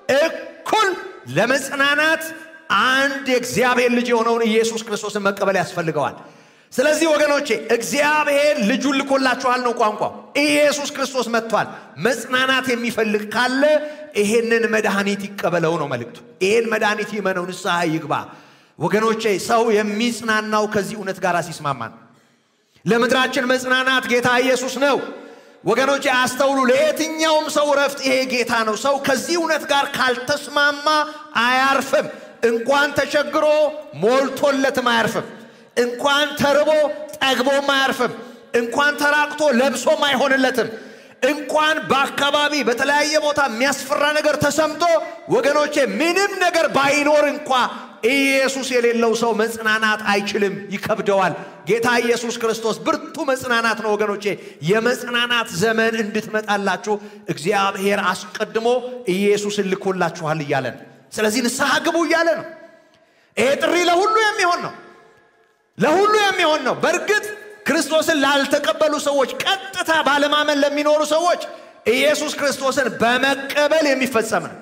እኩል ለመጽናናት አንድ የእግዚአብሔር ልጅ የሆነውን ኢየሱስ ክርስቶስን መቀበል ያስፈልገዋል። ስለዚህ ወገኖቼ እግዚአብሔር ልጁን ልኮላችኋል ነው ቋንቋው። ኢየሱስ ክርስቶስ መጥቷል። መጽናናት የሚፈልግ ካለ ይሄንን መድኃኒት ይቀበለው ነው መልእክቱ። ይሄን መድኃኒት ይመነው፣ ንስሐ ይግባ። ወገኖቼ ሰው የሚጽናናው ከዚህ እውነት ጋር ሲስማማ ነው። ለምድራችን መጽናናት ጌታ ኢየሱስ ነው። ወገኖቼ አስተውሉ። ለየትኛውም ሰው ረፍት ይሄ ጌታ ነው። ሰው ከዚህ እውነት ጋር ካልተስማማ አያርፍም። እንኳን ተቸግሮ ሞልቶለትም አያርፍም። እንኳን ተርቦ ጠግቦም አያርፍም። እንኳን ተራቅቶ ለብሶም አይሆንለትም። እንኳን በአካባቢ በተለያየ ቦታ የሚያስፈራ ነገር ተሰምቶ ወገኖቼ ምንም ነገር ባይኖር እንኳ ኢየሱስ የሌለው ሰው መጽናናት አይችልም፣ ይከብደዋል። ጌታ ኢየሱስ ክርስቶስ ብርቱ መጽናናት ነው ወገኖቼ። የመጽናናት ዘመን እንድትመጣላችሁ እግዚአብሔር አስቀድሞ ኢየሱስን ልኮላችኋል እያለ ነው። ስለዚህ ንስሐ ግቡ እያለ ነው። ይሄ ጥሪ ለሁሉ የሚሆን ነው፣ ለሁሉ የሚሆን ነው። በእርግጥ ክርስቶስን ላልተቀበሉ ሰዎች፣ ቀጥታ ባለማመን ለሚኖሩ ሰዎች ኢየሱስ ክርስቶስን በመቀበል የሚፈጸም ነው።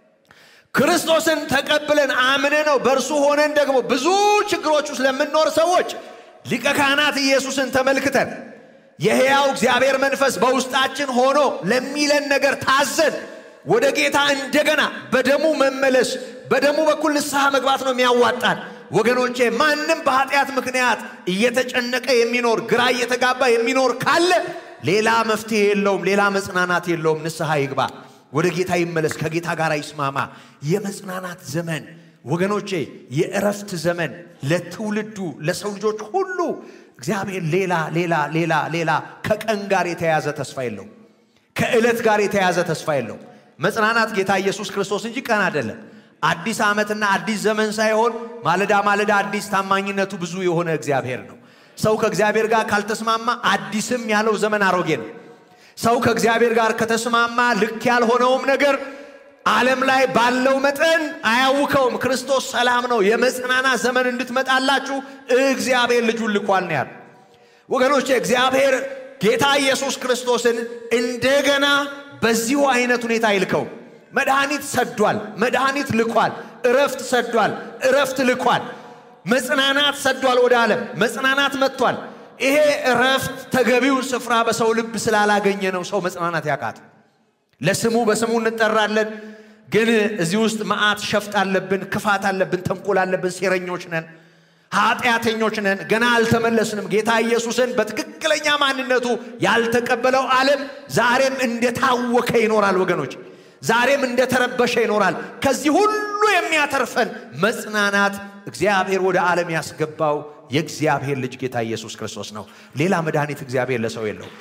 ክርስቶስን ተቀብለን አምነ ነው በእርሱ ሆነን ደግሞ ብዙ ችግሮች ውስጥ ለምንኖር ሰዎች ሊቀ ካህናት ኢየሱስን ተመልክተን የሕያው እግዚአብሔር መንፈስ በውስጣችን ሆኖ ለሚለን ነገር ታዘን ወደ ጌታ እንደገና በደሙ መመለስ በደሙ በኩል ንስሐ መግባት ነው የሚያዋጣን። ወገኖቼ ማንም በኃጢአት ምክንያት እየተጨነቀ የሚኖር ግራ እየተጋባ የሚኖር ካለ ሌላ መፍትሄ የለውም፣ ሌላ መጽናናት የለውም። ንስሐ ይግባ፣ ወደ ጌታ ይመለስ፣ ከጌታ ጋር ይስማማ። የመጽናናት ዘመን ወገኖቼ የእረፍት ዘመን ለትውልዱ ለሰው ልጆች ሁሉ እግዚአብሔር ሌላ ሌላ ሌላ ሌላ ከቀን ጋር የተያዘ ተስፋ የለው፣ ከዕለት ጋር የተያዘ ተስፋ የለው። መጽናናት ጌታ ኢየሱስ ክርስቶስ እንጂ ቀን አይደለም። አዲስ ዓመትና አዲስ ዘመን ሳይሆን ማለዳ ማለዳ አዲስ ታማኝነቱ ብዙ የሆነ እግዚአብሔር ነው። ሰው ከእግዚአብሔር ጋር ካልተስማማ አዲስም ያለው ዘመን አሮጌ ነው። ሰው ከእግዚአብሔር ጋር ከተስማማ ልክ ያልሆነውም ነገር ዓለም ላይ ባለው መጠን አያውከውም። ክርስቶስ ሰላም ነው። የመጽናናት ዘመን እንድትመጣላችሁ እግዚአብሔር ልጁን ልኳል ነው ያሉ። ወገኖች እግዚአብሔር ጌታ ኢየሱስ ክርስቶስን እንደገና በዚሁ አይነት ሁኔታ ይልከው። መድኃኒት ሰዷል፣ መድኃኒት ልኳል፣ እረፍት ሰዷል፣ እረፍት ልኳል፣ መጽናናት ሰዷል ወደ ዓለም መጽናናት መጥቷል። ይሄ እረፍት ተገቢውን ስፍራ በሰው ልብ ስላላገኘ ነው ሰው መጽናናት ያቃት። ለስሙ በስሙ እንጠራለን፣ ግን እዚህ ውስጥ መዓት ሸፍጥ አለብን፣ ክፋት አለብን፣ ተንኮል አለብን፣ ሴረኞች ነን፣ ኃጢአተኞች ነን፣ ገና አልተመለስንም። ጌታ ኢየሱስን በትክክለኛ ማንነቱ ያልተቀበለው ዓለም ዛሬም እንደታወከ ይኖራል ወገኖች፣ ዛሬም እንደተረበሸ ይኖራል። ከዚህ ሁሉ የሚያተርፈን መጽናናት እግዚአብሔር ወደ ዓለም ያስገባው የእግዚአብሔር ልጅ ጌታ ኢየሱስ ክርስቶስ ነው። ሌላ መድኃኒት እግዚአብሔር ለሰው የለው።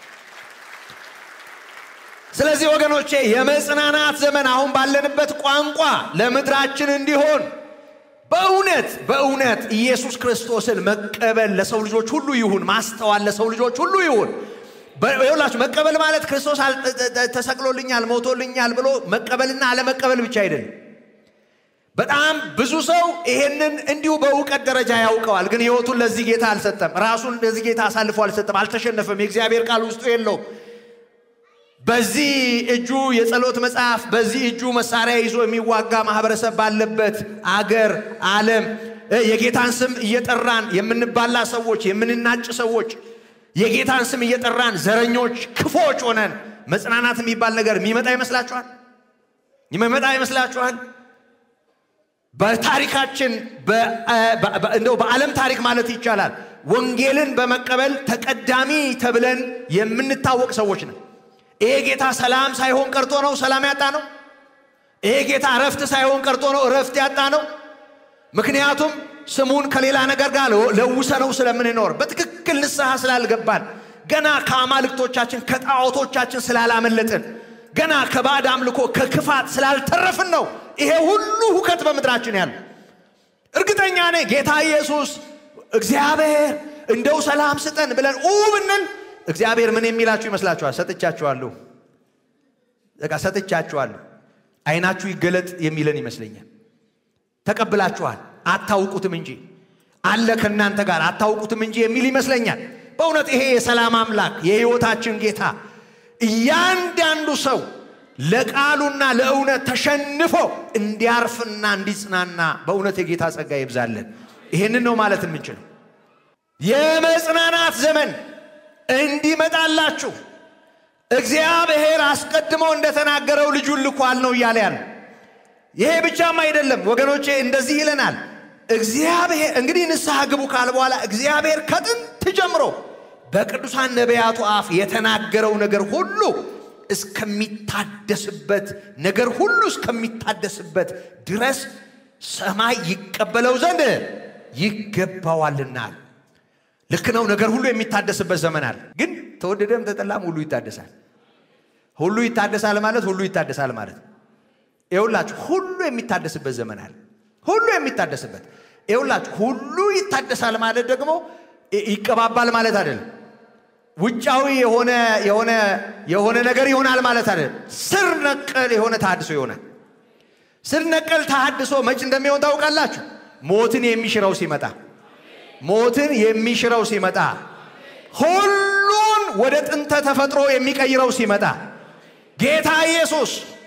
ስለዚህ ወገኖቼ የመጽናናት ዘመን አሁን ባለንበት ቋንቋ ለምድራችን እንዲሆን በእውነት በእውነት ኢየሱስ ክርስቶስን መቀበል ለሰው ልጆች ሁሉ ይሁን፣ ማስተዋል ለሰው ልጆች ሁሉ ይሁን። ይኸውላችሁ መቀበል ማለት ክርስቶስ ተሰቅሎልኛል፣ ሞቶልኛል ብሎ መቀበልና አለመቀበል ብቻ አይደለም። በጣም ብዙ ሰው ይሄንን እንዲሁ በእውቀት ደረጃ ያውቀዋል፣ ግን ሕይወቱን ለዚህ ጌታ አልሰጠም። ራሱን ለዚህ ጌታ አሳልፎ አልሰጠም፣ አልተሸነፈም። የእግዚአብሔር ቃል ውስጡ የለው። በዚህ እጁ የጸሎት መጽሐፍ፣ በዚህ እጁ መሳሪያ ይዞ የሚዋጋ ማህበረሰብ ባለበት አገር ዓለም የጌታን ስም እየጠራን የምንባላ ሰዎች፣ የምንናጭ ሰዎች፣ የጌታን ስም እየጠራን ዘረኞች፣ ክፎች ሆነን መጽናናት የሚባል ነገር የሚመጣ ይመስላችኋል? የሚመጣ ይመስላችኋል? በታሪካችን እንደው በዓለም ታሪክ ማለት ይቻላል ወንጌልን በመቀበል ተቀዳሚ ተብለን የምንታወቅ ሰዎች ነን። ይሄ ጌታ ሰላም ሳይሆን ቀርቶ ነው ሰላም ያጣ ነው። ይሄ ጌታ እረፍት ሳይሆን ቀርቶ ነው እረፍት ያጣ ነው። ምክንያቱም ስሙን ከሌላ ነገር ጋር ለውሰ ነው ስለምንኖር በትክክል ንስሐ ስላልገባን ገና ከአማልክቶቻችን ከጣዖቶቻችን ስላላመለጥን ገና ከባዕድ አምልኮ ከክፋት ስላልተረፍን ነው ይሄ ሁሉ ሁከት በምድራችን ያለ። እርግጠኛ ነኝ ጌታ ኢየሱስ እግዚአብሔር እንደው ሰላም ስጠን ብለን ኡ ብንል እግዚአብሔር ምን የሚላችሁ ይመስላችኋል? ሰጥቻችኋለሁ፣ በቃ ሰጥቻችኋለሁ፣ አይናችሁ ይገለጥ የሚለን ይመስለኛል። ተቀብላችኋል፣ አታውቁትም እንጂ አለ ከእናንተ ጋር አታውቁትም እንጂ የሚል ይመስለኛል። በእውነት ይሄ የሰላም አምላክ የሕይወታችን ጌታ እያንዳንዱ ሰው ለቃሉና ለእውነት ተሸንፎ እንዲያርፍና እንዲጽናና በእውነት የጌታ ጸጋ ይብዛለን። ይህንን ነው ማለት የምንችለው። የመጽናናት ዘመን እንዲመጣላችሁ እግዚአብሔር አስቀድሞ እንደተናገረው ልጁን ልኳል ነው እያለ ያለ። ይሄ ብቻም አይደለም ወገኖቼ፣ እንደዚህ ይለናል። እግዚአብሔር እንግዲህ ንስሐ ግቡ ካለ በኋላ እግዚአብሔር ከጥንት ጀምሮ በቅዱሳን ነቢያቱ አፍ የተናገረው ነገር ሁሉ እስከሚታደስበት ነገር ሁሉ እስከሚታደስበት ድረስ ሰማይ ይቀበለው ዘንድ ይገባዋልናል። ልክ ነው። ነገር ሁሉ የሚታደስበት ዘመን አለ። ግን ተወደደም ተጠላም ሁሉ ይታደሳል። ሁሉ ይታደሳል ማለት ሁሉ ይታደሳል ማለት ይኸውላችሁ፣ ሁሉ የሚታደስበት ዘመን አለ። ሁሉ የሚታደስበት ይኸውላችሁ፣ ሁሉ ይታደሳል ማለት ደግሞ ይቀባባል ማለት አይደለም። ውጫዊ የሆነ የሆነ የሆነ ነገር ይሆናል ማለት አይደለም። ስር ነቀል የሆነ ተሐድሶ ይሆናል። ስር ነቀል ተሐድሶ መች እንደሚሆን ታውቃላችሁ? ሞትን የሚሽረው ሲመጣ ሞትን የሚሽረው ሲመጣ ሁሉን ወደ ጥንተ ተፈጥሮ የሚቀይረው ሲመጣ ጌታ ኢየሱስ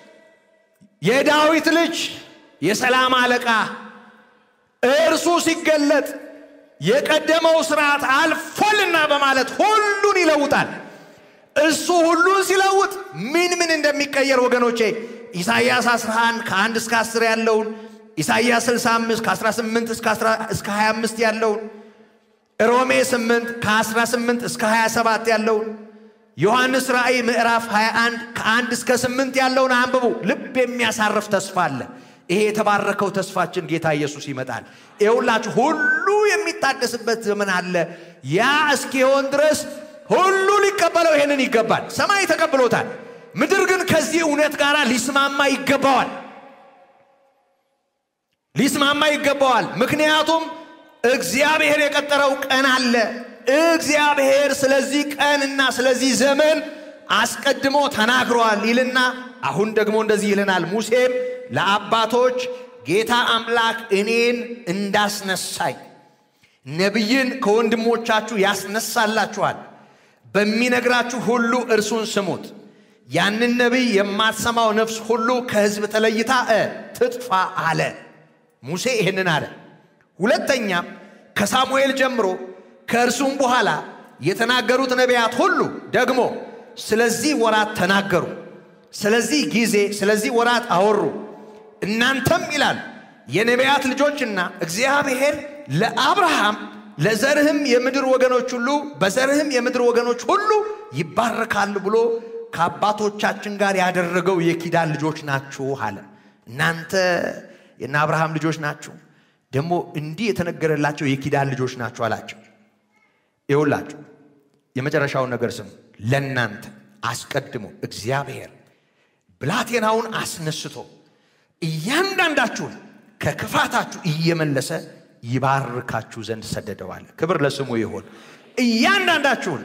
የዳዊት ልጅ የሰላም አለቃ እርሱ ሲገለጥ የቀደመው ስርዓት አልፎልና በማለት ሁሉን ይለውጣል። እሱ ሁሉን ሲለውጥ ምን ምን እንደሚቀየር ወገኖቼ ኢሳይያስ 11 ከ1 እስከ 10 ያለውን ኢሳይያስ 65 ከ18 እስከ 25 ያለውን ሮሜ 8 ከ18 እስከ 27 ያለውን ዮሐንስ ራእይ ምዕራፍ 21 ከ1 እስከ 8 ያለውን አንብቡ። ልብ የሚያሳርፍ ተስፋ አለ። ይሄ የተባረከው ተስፋችን ጌታ ኢየሱስ ይመጣል። ይኸውላችሁ ሁሉ የሚታደስበት ዘመን አለ። ያ እስኪሆን ድረስ ሁሉ ሊቀበለው ይሄንን ይገባል። ሰማይ ተቀብሎታል። ምድር ግን ከዚህ እውነት ጋር ሊስማማ ይገባዋል ሊስማማ ይገባዋል። ምክንያቱም እግዚአብሔር የቀጠረው ቀን አለ። እግዚአብሔር ስለዚህ ቀንና ስለዚህ ዘመን አስቀድሞ ተናግሯል ይልና አሁን ደግሞ እንደዚህ ይለናል። ሙሴም ለአባቶች ጌታ አምላክ እኔን እንዳስነሳኝ ነቢይን ከወንድሞቻችሁ ያስነሳላችኋል፣ በሚነግራችሁ ሁሉ እርሱን ስሙት። ያንን ነቢይ የማትሰማው ነፍስ ሁሉ ከሕዝብ ተለይታ እ ትጥፋ አለ። ሙሴ ይህንን አለ። ሁለተኛም ከሳሙኤል ጀምሮ ከእርሱም በኋላ የተናገሩት ነቢያት ሁሉ ደግሞ ስለዚህ ወራት ተናገሩ፣ ስለዚህ ጊዜ፣ ስለዚህ ወራት አወሩ። እናንተም ይላል የነቢያት ልጆችና እግዚአብሔር ለአብርሃም ለዘርህም የምድር ወገኖች ሁሉ በዘርህም የምድር ወገኖች ሁሉ ይባረካሉ ብሎ ከአባቶቻችን ጋር ያደረገው የኪዳን ልጆች ናችሁ አለ። እናንተ የእነ አብርሃም ልጆች ናችሁ፣ ደግሞ እንዲህ የተነገረላቸው የኪዳን ልጆች ናችሁ አላቸው። ይውላችሁ የመጨረሻውን ነገር ስሙ። ለእናንተ አስቀድሞ እግዚአብሔር ብላቴናውን አስነስቶ እያንዳንዳችሁን ከክፋታችሁ እየመለሰ ይባርካችሁ ዘንድ ሰደደዋል። ክብር ለስሙ ይሁን። እያንዳንዳችሁን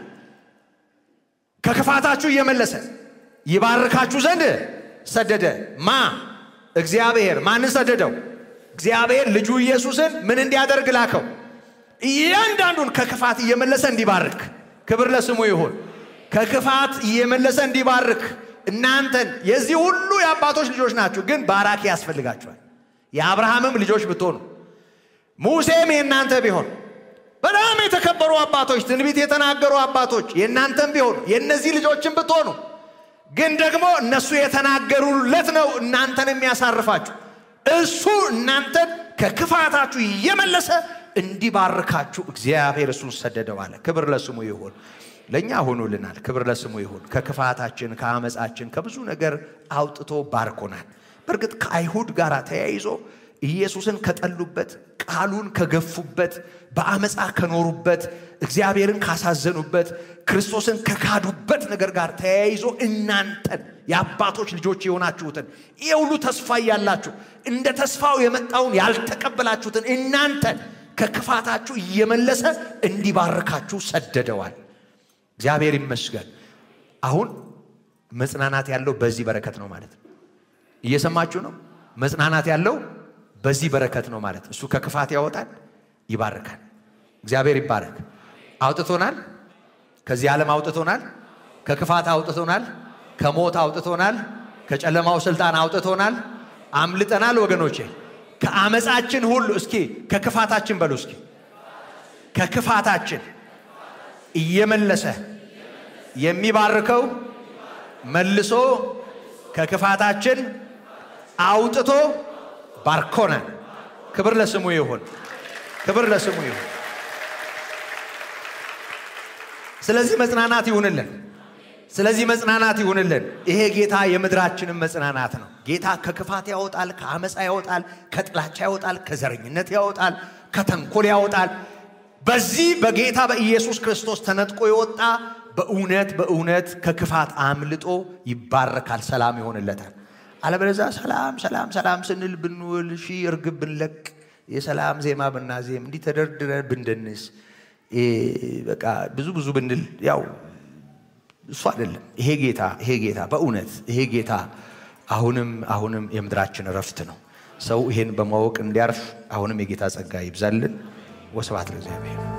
ከክፋታችሁ እየመለሰ ይባርካችሁ ዘንድ ሰደደ። ማ እግዚአብሔር። ማንን ሰደደው? እግዚአብሔር ልጁ ኢየሱስን ምን እንዲያደርግ ላከው? እያንዳንዱን ከክፋት እየመለሰ እንዲባርክ። ክብር ለስሙ ይሁን። ከክፋት እየመለሰ እንዲባርክ እናንተን የዚህ ሁሉ የአባቶች ልጆች ናችሁ፣ ግን ባራኪ ያስፈልጋችኋል። የአብርሃምም ልጆች ብትሆኑ ሙሴም የእናንተ ቢሆን በጣም የተከበሩ አባቶች፣ ትንቢት የተናገሩ አባቶች የእናንተም ቢሆኑ የእነዚህ ልጆችን ብትሆኑ ግን ደግሞ እነሱ የተናገሩለት ነው እናንተን የሚያሳርፋችሁ። እሱ እናንተን ከክፋታችሁ እየመለሰ እንዲባርካችሁ እግዚአብሔር እሱን ሰደደው አለ። ክብር ለስሙ ይሁን። ለእኛ ሆኖልናል። ክብር ለስሙ ይሁን። ከክፋታችን፣ ከአመፃችን፣ ከብዙ ነገር አውጥቶ ባርኮናል። በእርግጥ ከአይሁድ ጋር ተያይዞ ኢየሱስን ከጠሉበት፣ ቃሉን ከገፉበት፣ በአመፃ ከኖሩበት፣ እግዚአብሔርን ካሳዘኑበት፣ ክርስቶስን ከካዱበት ነገር ጋር ተያይዞ እናንተን የአባቶች ልጆች የሆናችሁትን ይህ ሁሉ ተስፋ እያላችሁ እንደ ተስፋው የመጣውን ያልተቀበላችሁትን እናንተን ከክፋታችሁ እየመለሰ እንዲባርካችሁ ሰደደዋል። እግዚአብሔር ይመስገን። አሁን መጽናናት ያለው በዚህ በረከት ነው ማለት ነው። እየሰማችሁ ነው? መጽናናት ያለው በዚህ በረከት ነው ማለት እሱ ከክፋት ያወጣል፣ ይባርካል። እግዚአብሔር ይባረክ። አውጥቶናል፣ ከዚህ ዓለም አውጥቶናል፣ ከክፋት አውጥቶናል፣ ከሞት አውጥቶናል፣ ከጨለማው ስልጣን አውጥቶናል። አምልጠናል ወገኖቼ ከአመፃችን ሁሉ እስኪ ከክፋታችን በሉ እስኪ ከክፋታችን እየመለሰ የሚባርከው መልሶ ከክፋታችን አውጥቶ ባርኮናል። ክብር ለስሙ ይሁን፣ ክብር ለስሙ ይሁን። ስለዚህ መጽናናት ይሁንልን። ስለዚህ መጽናናት ይሁንልን። ይሄ ጌታ የምድራችንን መጽናናት ነው። ጌታ ከክፋት ያወጣል፣ ከአመፃ ያወጣል፣ ከጥላቻ ያወጣል፣ ከዘረኝነት ያወጣል፣ ከተንኮል ያወጣል። በዚህ በጌታ በኢየሱስ ክርስቶስ ተነጥቆ የወጣ በእውነት በእውነት ከክፋት አምልጦ ይባረካል፣ ሰላም ይሆንለታል። አለበለዚያ ሰላም ሰላም ሰላም ስንል ብንውል ሺህ እርግብ ብንለቅ የሰላም ዜማ ብናዜም እንዲህ ተደርድረን ብንደንስ በቃ ብዙ ብዙ ብንል ያው እሱ አይደለም። ይሄ ጌታ ይሄ ጌታ በእውነት ይሄ ጌታ አሁንም አሁንም የምድራችን እረፍት ነው። ሰው ይሄን በማወቅ እንዲያርፍ አሁንም የጌታ ጸጋ ይብዛልን። ወስብሐት ለእግዚአብሔር።